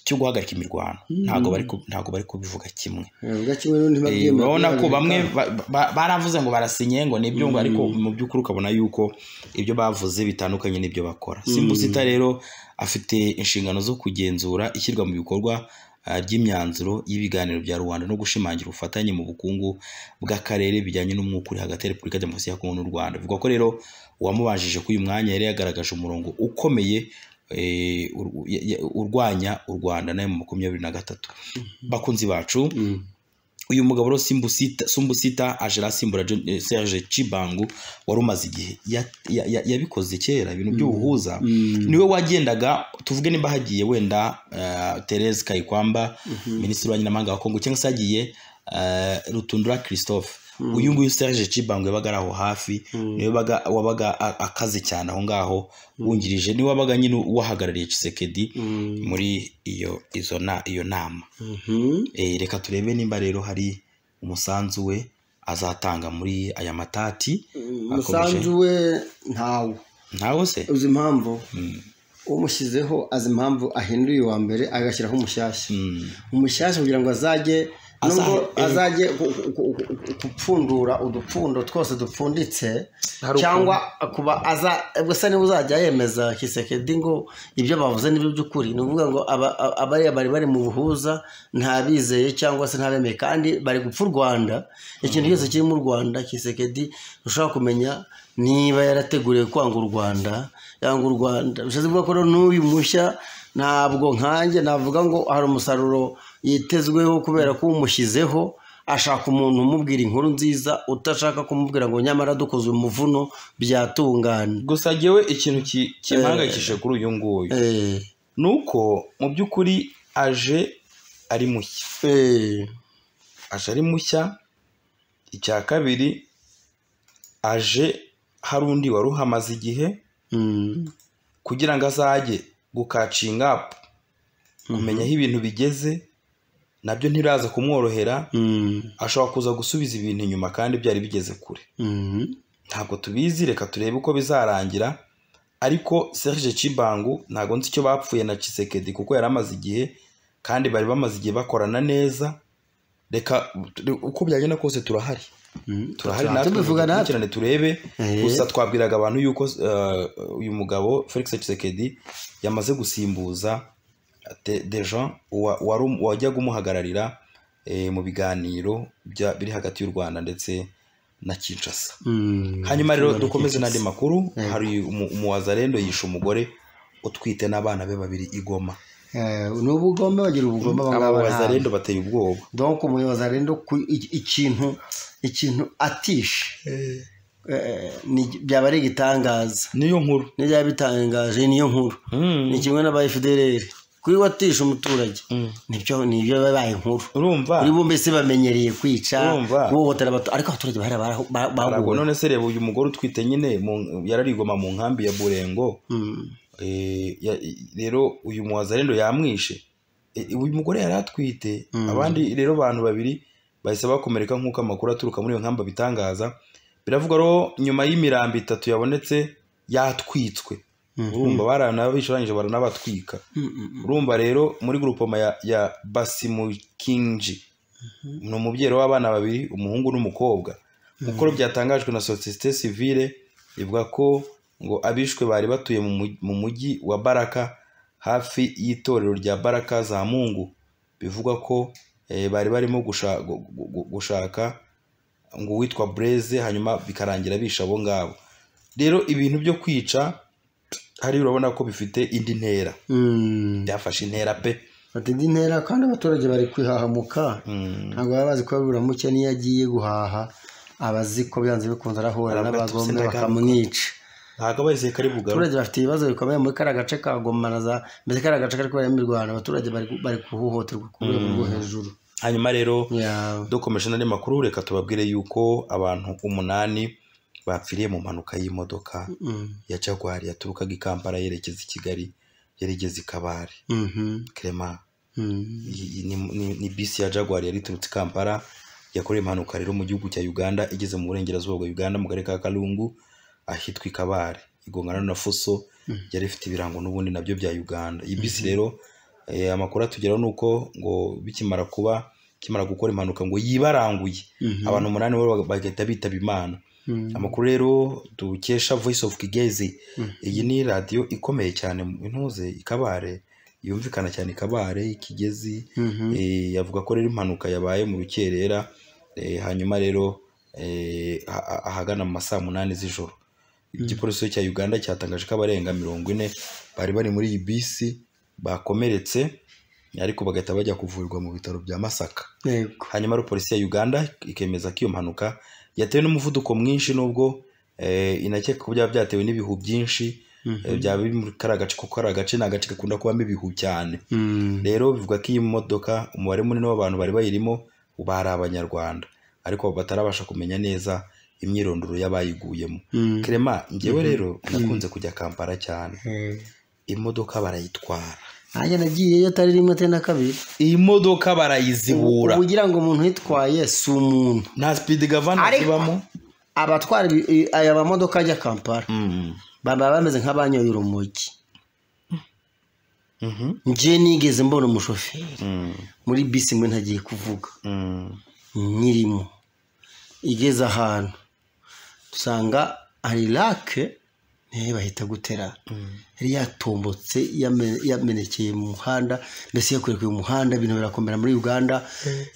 Speaker 1: cyo guhagarika imirwano ntabwo bari ku- ntabwo bari kubivuga kimwe
Speaker 2: bavuga kimwe n'undi
Speaker 1: Eh,
Speaker 2: babyemera
Speaker 1: urabona ko
Speaker 2: kubihagarika.
Speaker 1: bamwe ba- ba- baravuze ngo barasinye ngo nibyo ngo ariko mu by'ukuri ukabona yuko ibyo bavuze bitandukanye n'ibyo bakora simbusita rero afite inshingano zo kugenzura ishyirwa mu bikorwa ah, ry'imyanzuro y'ibiganiro bya rubanda no gushimangira ubufatanye mu bukungu bw'akarere bijyanye n'umwuka uri hagati ya repubulika ya demokarasi ya kongo n'u rwanda avuga ko rero uwamubajije ko uyu mwanya yari yagaragaje umurongo ukomeye eh, ur- ya- ya- urwanya u rwanda nayo mu makumyabiri na gatatu bakunzi bacu
Speaker 2: Mm.
Speaker 1: uyu mugabo rero Simbusita- sumbusita aje arasimbura John- eh, serge cibangu wari umaze igihe ya- ya- ya- yabikoze kera ibintu by'ubuhuza niwe wagendaga tuvuge nimba hagiye wenda uh, therese kayikwamba minisitiri w'abanyamahanga wa kongo cyangwa se hagiye uh, rutundura christophe uyu nguyu serge cibangu yabaga ari aho hafi niwe baga- wabaga a- akaze cyane aho ngaho wungirije niwe wabaga nyine uwahagarariye Tshisekedi
Speaker 2: Mm.
Speaker 1: muri iyo izo na iyo nama
Speaker 2: Mhm.
Speaker 1: Eh, reka turebe nimba rero hari umusanzu we azatanga muri aya matati
Speaker 2: umusanzu we ntawo
Speaker 1: ntawo se
Speaker 2: uzi impamvu umushyizeho azi impamvu ahinduye uwa mbere agashyiraho umushyashya
Speaker 1: Mm.
Speaker 2: umushyashya kugira ngo azajye nubwo
Speaker 1: Azahe-
Speaker 2: azajye ku- ku- ku- ku- gupfundura udupfundo twose dupfunditse
Speaker 1: Hari ukuntu.
Speaker 2: cyangwa kuba aza gusa niba uzajya yemeza kisekedi ngo ibyo bavuze nibyo by'ukuri ni ukuvuga ngo aba- aba- abariya bari bari mu buhuza ntabizeye cyangwa se ntabemeye kandi bari gupfa u rwanda ikintu cyose kiri mu rwanda kisekedi ushobora kumenya niba yarateguriwe kwanga u rwanda yanga u rwanda bishatse kuvuga ko rero n'uyu mushya ntabwo nkanjye navuga ngo hari umusaruro yitezweho kubera ko umushyizeho ashaka umuntu umubwira inkuru nziza utashaka kumubwira ngo nyamara dukoze umuvuno byatungana
Speaker 1: gusa jyewe ikintu ki- kimpangayikishije kuri uyu nguyu
Speaker 2: Eh,
Speaker 1: ni uko mu by'ukuri aje ari mushya
Speaker 2: eh,
Speaker 1: aje ari mushya icya kabiri aje hari undi wari uhamaze igihe
Speaker 2: mm,
Speaker 1: kugira ngo azajye gukacinga apu kumenya aho ibintu bigeze nabyo ntiraza kumworohera
Speaker 2: mm,
Speaker 1: ashobora kuza gusubiza ibintu inyuma kandi byari bigeze kure
Speaker 2: mm,
Speaker 1: ntabwo tubizi reka turebe uko bizarangira ariko Serge Cibangu ntabwo nzi icyo bapfuye na Tshisekedi kuko yari amaze igihe kandi bari bamaze igihe bakorana neza reka uko byagenda kose turahari turahari natwe
Speaker 2: tubivuga natwe.
Speaker 1: dukurikirane turebe
Speaker 2: Eh.
Speaker 1: gusa twabwiraga abantu yuko eh, uyu mugabo felix Tshisekedi yamaze gusimbuza de- dejean wa- wari um- wajyaga umuhagararira eh, mu biganiro bya- biri hagati y'u rwanda ndetse na kinshasa
Speaker 2: Mm.
Speaker 1: hanyuma rero
Speaker 2: Turabona
Speaker 1: dukomeze n'andi
Speaker 2: Kinshasa.
Speaker 1: makuru
Speaker 2: Yego.
Speaker 1: hari umu- umuwazarendo yishe umugore utwite n'abana be babiri i goma
Speaker 2: Eh, ni ubugome bagira ubugome abangaba ntabwo
Speaker 1: abawazarendo bateye ubwoba
Speaker 2: donc umuyobozi arenda ku- i- ikintu ikintu atishe eh, ni- byaba ari igitangaza
Speaker 1: niyo nkuru
Speaker 2: nibyo yaba bitangaje niyo nkuru
Speaker 1: Mm.
Speaker 2: ni kimwe n'aba FDLR kuri we atisha umuturage
Speaker 1: Mm.
Speaker 2: nibyo nibyo babaye inkuru
Speaker 1: urumva
Speaker 2: kuri bo mbese bamenyereye kwica
Speaker 1: Urumva?
Speaker 2: guhohotera abato ariko abaturage bahera bara- ba-
Speaker 1: Aragwa
Speaker 2: bahuwe
Speaker 1: none se reba uyu mugore utwite nyine mu- yararigoma mu nkambi ya burengo
Speaker 2: Mm.
Speaker 1: Eh, ya- rero uyu muwazarendo yamwishe Eh, uyu mugore yari atwite
Speaker 2: Mm.
Speaker 1: abandi rero abantu babiri bahise bakomereka nk'uko amakuru aturuka muri iyo nkambi abitangaza biravugwa rero nyuma y'imirambo itatu yabonetse yatwitswe
Speaker 2: Mhm.
Speaker 1: urumva baranabicaranyije baranabatwika
Speaker 2: Mm, mm,
Speaker 1: urumva rero muri grupoma ya, ya basimukinji ni umubyeyi w'abana babiri umuhungu n'umukobwa nk'uko byatangajwe na sosiyete sivile ivuga ko ngo abishwe bari batuye mu mugi- mu mujyi wa baraka hafi y'itorero rya baraka za mungu bivugwa ko eh, bari barimo gusha- gu- gu- gu- gushaka ngo uwitwa bureze hanyuma bikarangira bisha abo ngabo rero ibintu byo kwica hariya urabona ko bifite indi ntera
Speaker 2: mm.
Speaker 1: byafashe intera pe
Speaker 2: bati indi ntera kandi abaturage bari kwihahamuka
Speaker 1: Mm.
Speaker 2: ntabwo baba bazi ko buramuke n'iyo agiye guhaha aba azi ko byanze bikunze arahura
Speaker 1: Aravuga ati,
Speaker 2: n'abagome
Speaker 1: "Sindagaruka."
Speaker 2: bakamwica
Speaker 1: ntabwo abarizeye kari bugaruke
Speaker 2: abaturage bafite ibibazo bikomeye muri kariya gace ka Goma na za mbese kariya gace kari kuberamo imirwano abaturage bari bari guhohoterwa ku rwego rwo hejuru
Speaker 1: hanyuma rero
Speaker 2: Ya-
Speaker 1: dukomeje n'andi makuru reka tubabwire yuko abantu umunani bapfiriye mu mpanuka y'imodoka
Speaker 2: mm,
Speaker 1: ya jaguar yaturukaga i kampala yerekeza i kigali yerekeza i kabare
Speaker 2: mhm,
Speaker 1: krema
Speaker 2: mm,
Speaker 1: iyi- iyi ni- ni- ni bisi ya jaguar yari iturutse i kampala yakorewe impanuka rero mu gihugu cya uganda igeze mu burengerazuba bwa uganda mu karere ka kalungu ahitwa i kabare igongana na fuso yari ifite ibirango n'ubundi nabyo bya uganda iyi bisi rero eh, amakuru atugeraho ni uko ngo bikimara kuba ikimara gukora impanuka ngo yibaranguye
Speaker 2: Mhm.
Speaker 1: abantu umunani bo bagahita bitaba imana
Speaker 2: mm,
Speaker 1: amakuru rero dukesha voice of kigezi iyi ni radiyo ikomeye cyane mu intuze ikabare yumvikana cyane ikabare ikigezi
Speaker 2: mhm.
Speaker 1: Eh, avuga ko rero impanuka yabaye mu rukerera eh, hanyuma rero eh, ah- ah- ahagana mu masaa munani z'ijoro igipolisi cya uganda cyatangaje ko abarenga mirongo ine bari bari muri iyi bisi bakomeretse ariko bagahita bajya kuvurirwa mu bitaro bya masaka
Speaker 2: yego
Speaker 1: hanyuma rero polisi ya uganda ikemeza ko iyo mpanuka yatewe n'umuvuduko mwinshi nubwo eh, inakeka ko byaba byatewe n'ibihu byinshi eh, byaba biri muri kariya gace kuko kariya gace ni agace gakunda kubamo ibihu cyane
Speaker 2: Mm,
Speaker 1: rero bivugwa ko iyi modoka umubare munini w'abantu bari bayirimo bari abanyarwanda ariko batarabasha kumenya neza imyirondoro y'abayiguyemo
Speaker 2: mm,
Speaker 1: kerema ngewe rero nakunze kujya kampala cyane
Speaker 2: eh.
Speaker 1: imodoka barayitwara
Speaker 2: nanjye nagiyeyo atari rimwe atari na kabiri
Speaker 1: iyi modoka barayizibura
Speaker 2: ugira ngo umuntu uyitwaye si umuntu
Speaker 1: nta speed gavana
Speaker 2: Ariko-
Speaker 1: zibamo
Speaker 2: abatwara ibi- i- aya mamodoka ajya kampala
Speaker 1: Mm.
Speaker 2: baba bameze nk'abanyoye urumogi
Speaker 1: Mhm.
Speaker 2: njye nigeze mbona umushoferi
Speaker 1: Mm,
Speaker 2: muri bisi mwe ntagiye kuvuga
Speaker 1: mm,
Speaker 2: nyirimo igeze ahantu dusanga hari rake niyo bahita gutera yari yatombotse yame- yamenekeye mu muhanda mbese yakurekeye umuhanda ibintu birakomera muri uganda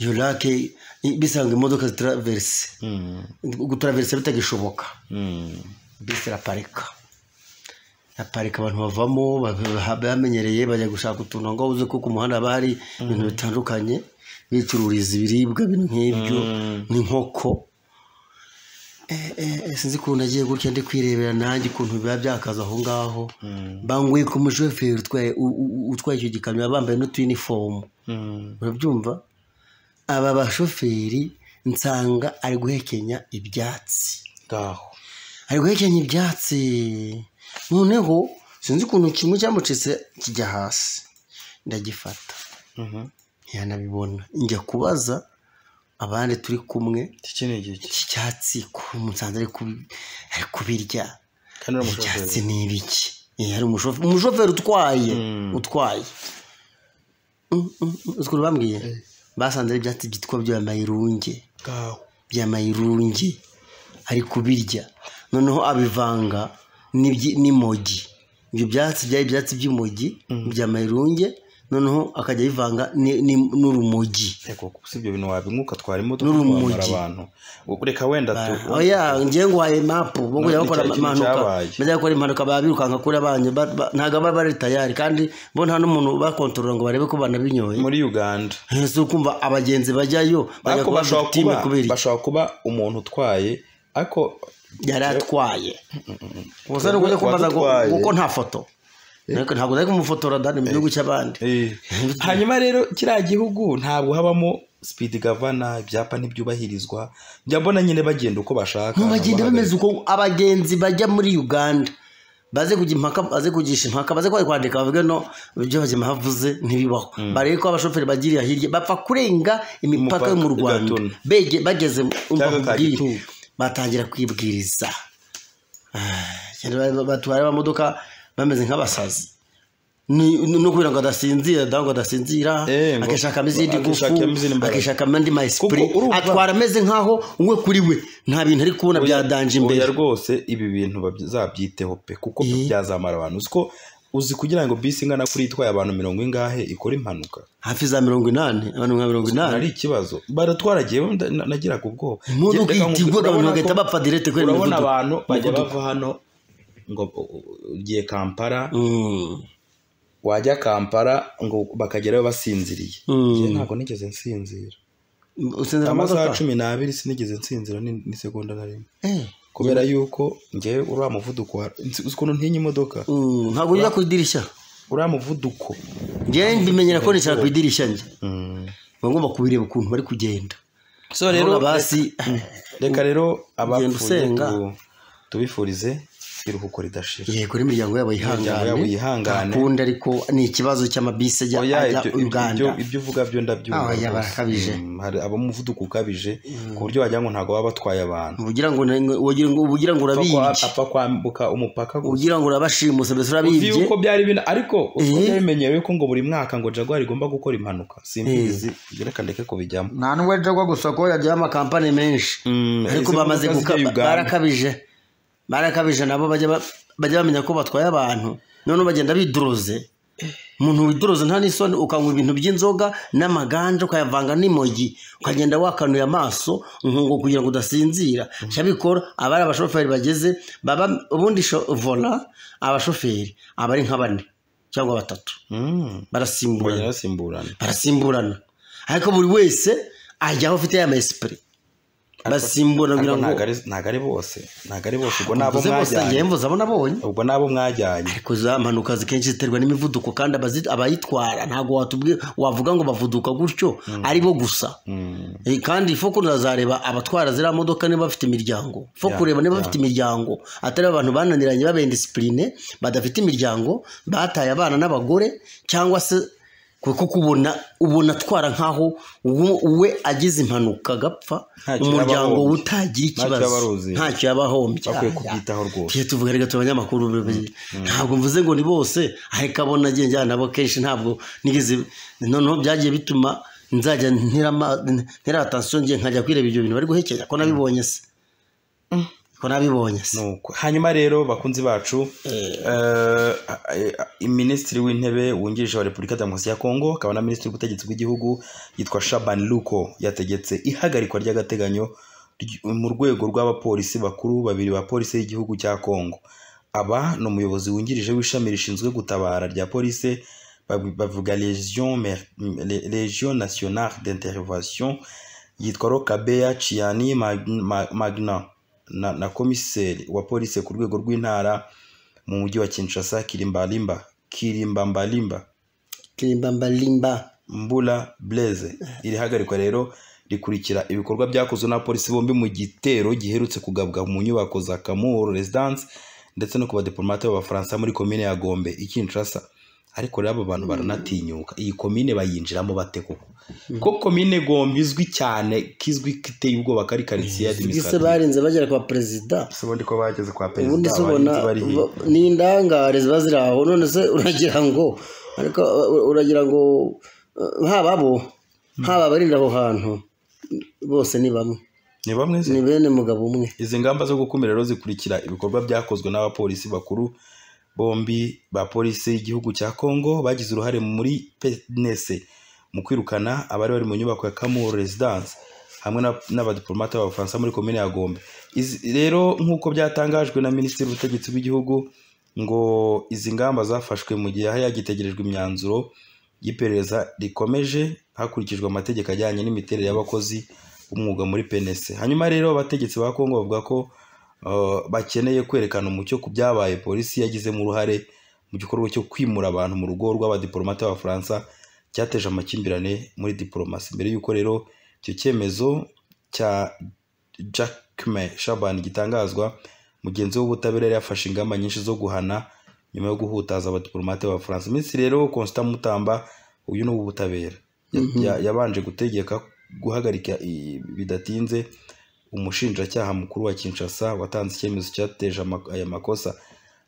Speaker 2: iyo rake bisanga imodoka zitaraverse
Speaker 1: mm,
Speaker 2: gutaraverse bitagishoboka
Speaker 1: mm.
Speaker 2: bisi iraparika iraparika abantu bavamo ba- bamenyereye bajya gushaka utuntu ngo uzi ko ku muhanda haba hari ibintu bitandukanye bicururiza ibiribwa ibintu nk'ibyo
Speaker 1: Mm.
Speaker 2: n'inkoko Eh, eh, eh, sinzi ukuntu agiye gutya ndi kwirebera nanjye ukuntu biba byakaza aho ngaho banguye ku mushoferi utwaye u- u- utwaye icyo gikamyo baba bambaye n'utuyinifomu
Speaker 1: Mm.
Speaker 2: urabyumva aba bashoferi nsanga ari guhekenya ibyatsi
Speaker 1: ngaho
Speaker 2: ari guhekenya ibyatsi noneho sinzi ukuntu kimwe cyamucitse kijya hasi ndagifata
Speaker 1: Mhm.
Speaker 2: ntiyanabibona njya kubaza abandi turi kumwe
Speaker 1: iki ni igihe ki-
Speaker 2: iki cyatsi ko musanze ari kubi- ari kubirya
Speaker 1: kandi uriya
Speaker 2: ibyatsi
Speaker 1: mushoferi
Speaker 2: ni ibiki Eh, hari umushoferi umushoferi utwaye
Speaker 1: Mm.
Speaker 2: utwaye Mm, mm, mm. uzi ukuntu bambwiye basanze ari ibyatsi byitwa byo yambaye irunge
Speaker 1: ngaho
Speaker 2: bya mayirungi ari kubirya noneho abivanga n'ibyi- n'imogi ibyo byatsi byari ibyatsi by'imogi bya mayirunge noneho akajya abivanga ni- ni- n'urumogi
Speaker 1: Eko, si ibyo bintu wabinyuka twara imodoka
Speaker 2: N'urumogi.
Speaker 1: twamara abantu reka wenda tu
Speaker 2: oya njye nguhaye mapu bo kujya
Speaker 1: Ni-
Speaker 2: bakora
Speaker 1: ni cya kintu
Speaker 2: impanuka
Speaker 1: cyabaye.
Speaker 2: bajya gukora impanuka baba birukanka kuri abanyu ba- ba- ntabwo baba bari tayari kandi bo nta n'umuntu bakontorora ngo barebe ko banabinyoye
Speaker 1: muri uganda
Speaker 2: si ukumva abagenzi bajyayo bajya
Speaker 1: ariko
Speaker 2: kuba
Speaker 1: bashobora
Speaker 2: victime
Speaker 1: kuba
Speaker 2: kubera iki?
Speaker 1: bashobora kuba umuntu utwaye ariko
Speaker 2: yari atwaye gusa ni ukujya kumbaza ngo
Speaker 1: Uwagutwaye.
Speaker 2: kuko nta foto Ariko ntabwo nari kumufotora dani mu gihugu cy'abandi
Speaker 1: Eh, hanyuma rero kiriya gihugu ntabwo habamo speed gavana ibyapa ntibyubahirizwa njya mbona nyine bagenda uko bashaka
Speaker 2: mu bagenda
Speaker 1: ntabwo
Speaker 2: bameze uko abagenzi bajya muri uganda baze kujya impaka baze kugisha impaka baze kwari kwandika bavuge no ibyo bagema havuze ntibibaho barebe ko abashoferi bagiriye hirya bapfa kurenga imipaka yo mu
Speaker 1: Umupaka,
Speaker 2: rwanda
Speaker 1: igatuna.
Speaker 2: Bege- bageze mu- umva
Speaker 1: Cyangwa
Speaker 2: nkubwire,
Speaker 1: Kagitumba.
Speaker 2: batangira kwibwiriza Cyane ba- batwara abamodoka bameze nk'abasazi Ni- ni ukubwira ngo adasinzira dawe ngo adasinzira
Speaker 1: Eh, ngo-
Speaker 2: akishakamo izindi ngufu
Speaker 1: akishakamo izindi mbaraga.
Speaker 2: akishakamo andi mayisipuri
Speaker 1: Kuko urumva-
Speaker 2: atwara ameze nk'aho we kuri we nta bintu ari kubona byadanje
Speaker 1: Oya,
Speaker 2: imbere
Speaker 1: oya rwose ibi bintu bazabyiteho pe kuko byo
Speaker 2: Eh.
Speaker 1: byazamara abantu uziko uzi kugira ngo bisi ingana kuri itwaye abantu mirongo ingahe ikora impanuka
Speaker 2: hafi za mirongo inani abantu nka mirongo inani
Speaker 1: ari ikibazo baratwaragiye nagiraga ubwoba
Speaker 2: imodoka
Speaker 1: Reka nkubwire,
Speaker 2: itigwa abantu
Speaker 1: urabona
Speaker 2: bagahita
Speaker 1: ko-
Speaker 2: bapfa direte kubera
Speaker 1: urabona
Speaker 2: imivuduko
Speaker 1: abantu bajya
Speaker 2: Imivuduko.
Speaker 1: bava hano ngo u- u- ugiye kampala
Speaker 2: Mm.
Speaker 1: wajya kampala ngo bakagerayo basinziriye
Speaker 2: Mm.
Speaker 1: Njye ntabwo nigeze nsinzira
Speaker 2: usinzira
Speaker 1: amasaha
Speaker 2: amamodoka
Speaker 1: cumi n'abiri sinigeze nsinzira ni- n'isegonda na rimwe
Speaker 2: Eh.
Speaker 1: kubera yuko njyewe uriya muvuduko wa- nzi- uzi ukuntu ntinya imodoka
Speaker 2: Mm, ntabwo ujya ku idirishya
Speaker 1: uriya muvuduko
Speaker 2: njyewe mbimenyera ko nicara ku idirishya njye
Speaker 1: Mm.
Speaker 2: Uba ngomba kubireba ukuntu bari kugenda
Speaker 1: so
Speaker 2: rero
Speaker 1: rero
Speaker 2: basi
Speaker 1: reka rero
Speaker 2: Ugenda
Speaker 1: abapfuye
Speaker 2: usenga.
Speaker 1: tu- tubifurize iruhuko ridashira
Speaker 2: yego n'imiryango yabo
Speaker 1: Imiryango yabo
Speaker 2: yihangane
Speaker 1: yihangane.
Speaker 2: ntakundi ariko ni ikibazo cy'amabisi ajya
Speaker 1: Oya,
Speaker 2: ajya
Speaker 1: ibyo-
Speaker 2: uganda
Speaker 1: ibyo- ibyo uvuga byo ndabyumva
Speaker 2: Ah,
Speaker 1: rwose.
Speaker 2: oya, barakabije.
Speaker 1: Mm, hari abamuvuduko ukabije ku buryo wagira ngo ntabwo baba batwaye abantu
Speaker 2: ugira ngo na- ugira ngo ugira ngo
Speaker 1: Apfa kwa-
Speaker 2: urabibye
Speaker 1: apfa kwambuka umupaka gusa
Speaker 2: ugira ngo urabashimuse mbese
Speaker 1: uzi
Speaker 2: urabibye
Speaker 1: yuko byari bina ariko uko
Speaker 2: Eh.
Speaker 1: byabimenyewe ko ngo buri mwaka ngo jaguar igomba gukora impanuka simbizi reka ndeke kubijyamo
Speaker 2: nta n'uwe jagwa gusa ko yajyaho amakampani menshi
Speaker 1: Mm,
Speaker 2: ariko
Speaker 1: izi
Speaker 2: bamaze
Speaker 1: modoka
Speaker 2: guka
Speaker 1: zijya Uganda.
Speaker 2: barakabije barakabije nabo bajya ba- bajya bamenya ko batwaye abantu noneho bagenda biduruze umuntu widuruze nta n'isoni ukanywa ibintu by'inzoga n'amaganja ukayavanga n'imogi ukagenda wakanuye amaso nkungo kugira ngo udasinzira cyabikora aba ari abashoferi bageze baba ubundi sho- vola abashoferi aba ari nka bane cyangwa batatu
Speaker 1: Mm,
Speaker 2: barasimburana
Speaker 1: bagenda basimburana
Speaker 2: barasimburana ariko buri wese ajya aho afite ya mayisipuri basimburana kugira
Speaker 1: ariko
Speaker 2: ngo
Speaker 1: ntabwo ari- ntabwo ari bose ntabwo ari bose ubwo ni abo
Speaker 2: mvuze bose
Speaker 1: mwajyanye
Speaker 2: njyewe mvuze abo nabonye
Speaker 1: ubwo ni abo mwajyanye
Speaker 2: ariko za mpanuka zikenshi ziterwa n'imivuduko kandi abazi- abayitwara ntabwo watubwiye wavuga ngo bavuduka gutyo ari bo gusa
Speaker 1: Mm.
Speaker 2: Eh, kandi fo kunazareba abatwara ziriya modoka niba bafite imiryango fo
Speaker 1: Ya,
Speaker 2: kureba niba
Speaker 1: ya.
Speaker 2: bafite imiryango atari abantu bananiranye babendisipurine badafite imiryango bataye abana n'abagore cyangwa se kuko kubona ubona atwara nk'aho we- we agize impanuka agapfa
Speaker 1: Ntacyo yaba
Speaker 2: umuryango
Speaker 1: ahombye.
Speaker 2: utagira
Speaker 1: Ntacyo yaba
Speaker 2: ikibazo
Speaker 1: aruzi.
Speaker 2: ntacyo yaba ahombye
Speaker 1: bakwiye
Speaker 2: Ah, ya.
Speaker 1: kubyitaho rwose
Speaker 2: Tujye tuvuga reka tube abanyamakuru babiri ntabwo mvuze ngo ni bose ariko abo nagiye njyana nabo kenshi ntabwo nigeze noneho byagiye bituma nzajya ntera ama- ntera atansiyo ngiye nkajya kwireba ibyo bintu bari guhekenya ko nabibonye se ko nabibonye se
Speaker 1: Nuko. hanyuma rero bakunzi bacu eh, eh, minisitiri w'intebe wungirije wa repubulika ya demokarasi ya kongo akaba na minisitiri w'ubutegetsi bw'igihugu yitwa shaban luko yategetse ihagarikwa ry'agateganyo ry- mu rwego rw'abapolisi bakuru babiri ba polisi y'igihugu cya kongo aba ni umuyobozi wungirije w'ishami rishinzwe gutabara rya polisi bav- bavuga legion mer- le- legion nationale d'intervention yitwa rokabeya ciyani Mag- Ma- magna na, na komiseri wa polisi ku rwego rw'intara mu mujyi wa kinshasa kirimbalimba kirimbambalimba
Speaker 2: kirimbalimba
Speaker 1: mbula blaise iri hagarikwa rero rikurikira ibikorwa byakozwe n'abapolisi bombi mu gitero giherutse kugabwa mu nyubako za kamuru residence ndetse no ku badipolomate b'abafaransa muri komine ya gombe i kinshasa ariko rero abo bantu baranatinyuka iyi komine bayinjiramo bate koko ko komine gombe izwi cyane kizwi kiteye ubwoba kari karitsiye
Speaker 2: ese
Speaker 1: administrative
Speaker 2: barinze bagera kwa perezida
Speaker 1: si ubundi ko bageze kwa
Speaker 2: ubundi
Speaker 1: perezida
Speaker 2: se ubona
Speaker 1: abarinzi bari hirya.
Speaker 2: ni indangare ziba ziri aho none se uragira ngo ariko uh, uragira ngo uh, haba abo haba abarinda aho hantu bose ni bamwe
Speaker 1: ni bamwe se
Speaker 2: ni bene mugabo umwe
Speaker 1: izi ngamba zo gukumira rero zikurikira ibikorwa byakozwe n'abapolisi bakuru bombi ba polisi y'igihugu cya kongo bagize uruhare muri penese mu kwirukana abari bari mu nyubako ya kamuru residence hamwe na- n'abadiplomate b'abafaransa muri komine ya gombe Izi- rero nk'uko byatangajwe na minisitiri w'ubutegetsi bw'igihugu ngo izi ngamba zafashwe mu gihe hari hagitegerejwe imyanzuro y'iperereza rikomeje hakurikijwe amategeko ajyanye n'imiterere y'abakozi b'umwuga muri penese hanyuma rero abategetsi ba kongo bavuga ko uh, bakeneye kwerekana umucyo ku byabaye polisi yagizemo uruhare mu gikorwa cyo kwimura abantu mu rugo rw'abadiplomate b'abafaransa cyateje amakimbirane muri diplomasi mbere y'uko rero icyo cyemezo cya Jacquemain Shaban gitangazwa mugenzi w'ubutabera yari yafashe ingamba nyinshi zo guhana nyuma yo guhutaza abadiplomate b'abafaransa iminsi rero Constant Mutamba uyu ni uw'ubutabera Ya- ya- yabanje gutegeka guhagarika i- bidatinze umushinjacyaha mukuru wa Kinshasa watanze icyemezo cyateje ama- aya makosa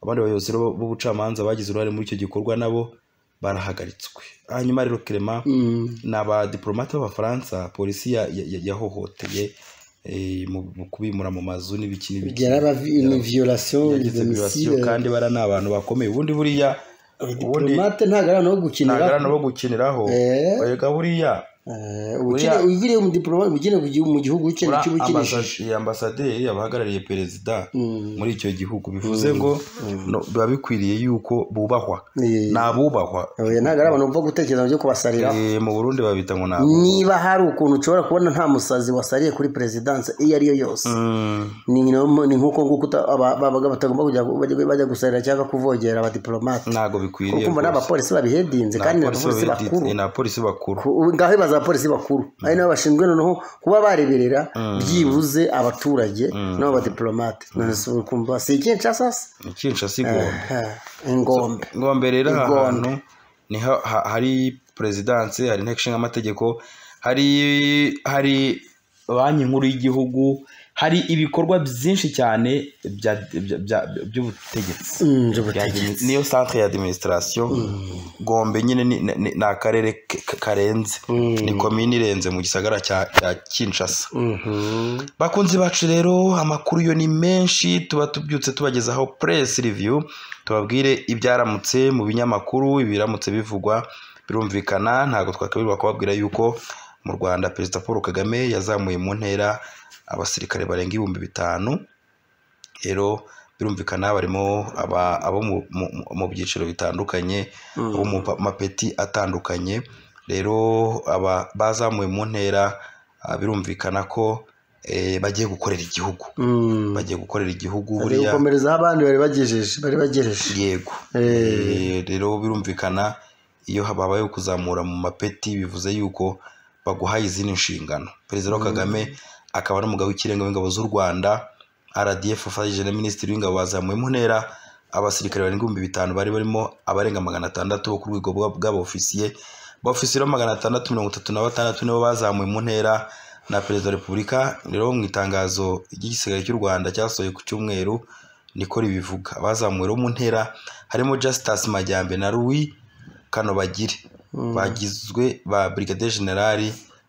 Speaker 1: abandi bayobozi rero b'ubucamanza bagize uruhare muri icyo gikorwa nabo barahagaritswe hanyuma rero Clement
Speaker 2: Mm.
Speaker 1: ni abadiplomate b'abafaransa polisi ya- ya- ya- yahohoteye eh, mu mu kubimura mu mazu n'ibiki n'ibiki
Speaker 2: byarabavi ni violation
Speaker 1: Yagize violation,
Speaker 2: demisile
Speaker 1: kandi bara ni abantu bakomeye ubundi buriya ubundi
Speaker 2: diplomate ntago ari no gukinira
Speaker 1: ntagarana bo gukiniraho
Speaker 2: Eh.
Speaker 1: erega buriya
Speaker 2: Eh,
Speaker 1: Buriya-
Speaker 2: ubukene ubiriye mu diplomate ubukene mu gihugu cye
Speaker 1: ura
Speaker 2: nicyo ubukinishije
Speaker 1: ambasa- eh, ambasaderi aba ahagarariye perezida
Speaker 2: Mm.
Speaker 1: muri icyo gihugu bivuze ngo no, biba bikwiriye yuko bubahwa
Speaker 2: Eh,
Speaker 1: ni abubahwa
Speaker 2: oya, ntago ari abantu bapfa gutekereza byo kubasarira
Speaker 1: Eh, mu burundi babita ngo ni abubahwa
Speaker 2: niba hari ukuntu ushobora kubona nta musazi wasariye kuri perezidanse iyo ari yo yose
Speaker 1: Mm.
Speaker 2: ni nko- ni nk'uko nguko uta- aba- babaga batagomba kujya bajya- bajya gusarira cyangwa kuvogera abadiplomate
Speaker 1: ntago bikwiriye
Speaker 2: ukumva ni
Speaker 1: rwose.
Speaker 2: abapolisi babihedinze kandi ni abapolisi
Speaker 1: Abapolisi
Speaker 2: bakuru
Speaker 1: ni abapolisi bakuru
Speaker 2: Ku- ngaho ibaza abapolisi bakuru ari nabo bashinzwe noneho kuba bareberera byibuze abaturage n'abadiplomate none se uri kumva si ikinshasa se
Speaker 1: ni kinshasa igombe
Speaker 2: Ah, ingombe
Speaker 1: ngombe rero aha
Speaker 2: Igombe.
Speaker 1: hantu ni ha- ha- hari perezidanse hari inteko ishinga amategeko hari hari banki nkuru y'igihugu hari ibikorwa byinshi cyane bya- bya- bya- by'ubutegetsi
Speaker 2: Mm, njye
Speaker 1: Bya-
Speaker 2: butegetsi.
Speaker 1: niyo centre ya administration gombe nyine ni- ni ni- ni akarere k- k- karenze ni komini irenze mu gisagara cya cya kinshasa
Speaker 2: Mhm.
Speaker 1: bakunzi bacu rero amakuru yo ni menshi tuba tubyutse tubagezaho press review tubabwire ibyaramutse mu binyamakuru ibiramutse bivugwa birumvikana ntabwo twakabirwa kubabwira yuko mu rwanda perezida paul kagame yazamuye mu ntera abasirikare barenga ibihumbi bitanu rero birumvikana barimo aba- abo mu- mu- mu- mu byiciro bitandukanye abo mu pa- mapeti atandukanye rero aba bazamuwe mu ntera ah, birumvikana ko eh, bagiye gukorera igihugu
Speaker 2: Mm.
Speaker 1: bagiye gukorera igihugu
Speaker 2: Bari
Speaker 1: buriya
Speaker 2: gukomerezaho abandi bari bagejeje bari bagejeje
Speaker 1: yego Eh, rero birumvikana iyo habayeho kuzamura mu mapeti bivuze yuko baguhaye izindi nshingano perezida Paul kagame akaba n'umugabo w'ikirenga w'ingabo z'u rwanda rdf afatanyije na minisitiri w'ingabo bazamuye mu ntera abasirikare barenga ibihumbi bitanu bari barimo abarenga magana atandatu bo ku rwego bwa- bw'abofisiye abofisiye bo magana atandatu mirongo itatu na batandatu nibo bazamuwe mu ntera na perezida wa repubulika rero mu itangazo ry'igisirikare cy'u rwanda cyasohoye ku cyumweru niko ribivuga abazamuwe bo mu ntera harimo Justus Majyambe na Louis Kanobagire bagizwe ba Brigadier General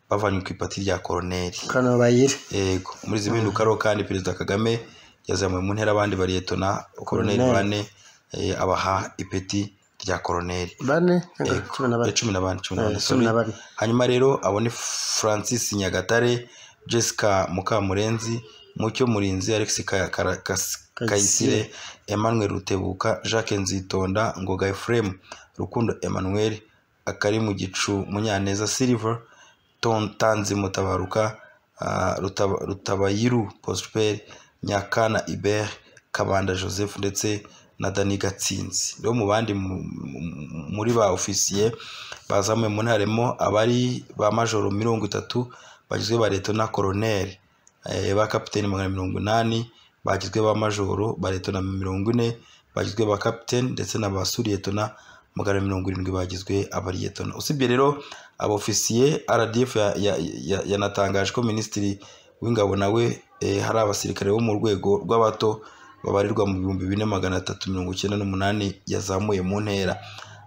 Speaker 1: bavanywe ku ipati rya Colonel
Speaker 2: kano bayire
Speaker 1: yego muri izi mpinduka rero kandi perezida kagame yazamuye mu ntera abandi bariyetona koroneri
Speaker 2: Colonel.
Speaker 1: bane eh, abaha ipeti rya koroneri
Speaker 2: bane cyangwa cumi na
Speaker 1: Eh,
Speaker 2: bane
Speaker 1: cumi na bane cumi na bane
Speaker 2: Eh,
Speaker 1: sorry.
Speaker 2: cumi na bane.
Speaker 1: hanyuma rero abone francis nyagatare jessica mukamurenzi mucyo murinzi alex Ka- Kara- Kas- kayisire emmanuel rutebuka jacques nzitonda ngoga efuremu rukundo emmanuel akari mu gicu munyaneza silver Ton- tanzi mutabaruka ah, Rutaba- rutabayiru prosper nyakana ibert kabanda joseph ndetse na dani gatsinzi rero mu bandi mu- mu- muri ba ofisiye bazamuye mu ntara harimo abari ba majoro mirongo itatu bagizwe ba leta na koroneri eh, ba kapiteni magana mirongo inani bagizwe ba majoro ba leta na mirongo ine bagizwe ba kapiteni ndetse na ba suriyetona magana mirongo irindwi bagizwe abariyetona usibye rero abofisiye rdf ya- ya- ya- yanatangaje ko minisitiri w'ingabo nawe eh, hari abasirikare bo mu rwego rw'abato babarirwa mu bihumbi bine magana atatu mirongo icyenda n'umunani yazamuye mu ntera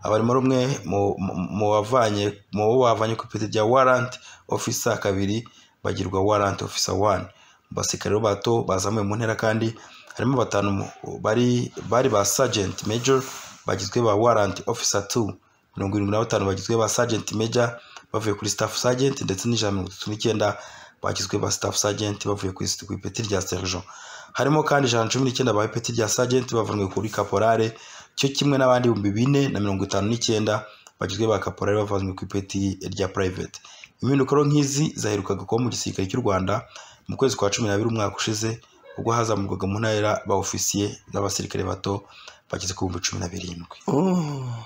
Speaker 1: abarimo rumwe mu- mu- mu bavanye mu bo bavanye ku ipeti rya warrant officer kabiri bagirwa warrant officer one basirikare bato bazamuye mu ntera kandi harimo batanu mu- bari bari ba sergeant major bagizwe ba warrant officer 2 mirongo irindwi na batanu bagizwe ba sergeant major bavuye kuri staff sergeant ndetse n'ijana na mirongo itatu n'icyenda bagizwe ba staff sergeant bavuye ku isi- ku ipeti rya sergeant harimo kandi ijana na cumi n'icyenda ba ipeti rya sergeant bavanwe kuri caporale cyo kimwe n'abandi ibihumbi bine na mirongo itanu n'icyenda bagizwe ba caporale bavanwe ku ipeti rya private impinduka rero nk'izi zaherukaga kuba mu gisirikare cy'u rwanda mu kwezi kwa cumi n'abiri umwaka ushize ubwo hazamurwaga mu ntara ba ofisiye n'abasirikare bato bageze ku bihumbi cumi na birindwi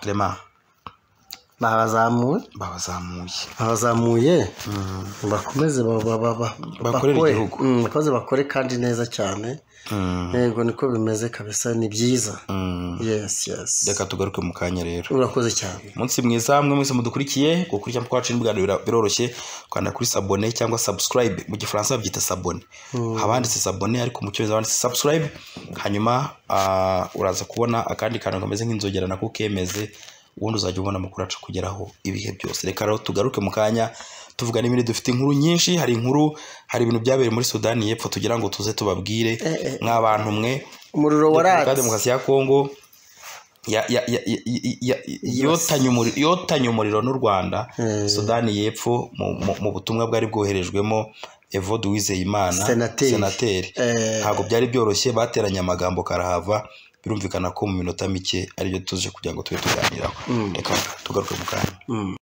Speaker 1: Clement,
Speaker 2: babazamuye
Speaker 1: babazamuye
Speaker 2: babazamuye bakomeze ba- ba- ba- ba-
Speaker 1: Bakorere
Speaker 2: bakore.
Speaker 1: igihugu.
Speaker 2: Mm, bakomeze bakore kandi neza cyane
Speaker 1: Mm,
Speaker 2: yego niko bimeze kabisa ni byiza
Speaker 1: mm.
Speaker 2: yesi yesi
Speaker 1: reka tugaruke mu kanya rero
Speaker 2: urakoze cyane
Speaker 1: umunsi mwiza mwe mwese mudukurikiye gukurikirana kwacu n'ibiganiro bira- biroroshye kwanda kuri sabone cyangwa subscribe mu gifaransa babyita sabone habanditse sabone ariko mu cyongereza banditse subscribe hanyuma ah, uraza kubona akandi kantu kameze nk'inzogera nako kemeze ubundi uzajya ubona amakuru acu kugeraho ibihe byose reka rero tugaruke mu kanya tuvuga n'ibindi dufite inkuru nyinshi hari inkuru hari ibintu byabereye muri sudani y'epfo tugira ngo tuze tubabwire nk'abantu mwe
Speaker 2: umuriro
Speaker 1: Repubulika ya
Speaker 2: waratse
Speaker 1: Demokarasi ya Kongo ya- ya- ya- ya- ya- ya- yotanye umuri- yotanye umuriro n'u rwanda
Speaker 2: Eh.
Speaker 1: sudani y'epfo mu- mu- mu butumwa bwari bwoherejwemo evode uwizeyimana
Speaker 2: Senateri.
Speaker 1: senateri
Speaker 2: Eh.
Speaker 1: ntabwo byari byoroshye bateranye amagambo karahava birumvikana ko mu minota mike aribyo tuje kugira ngo tube tuganiraho reka tugaruke mu kanya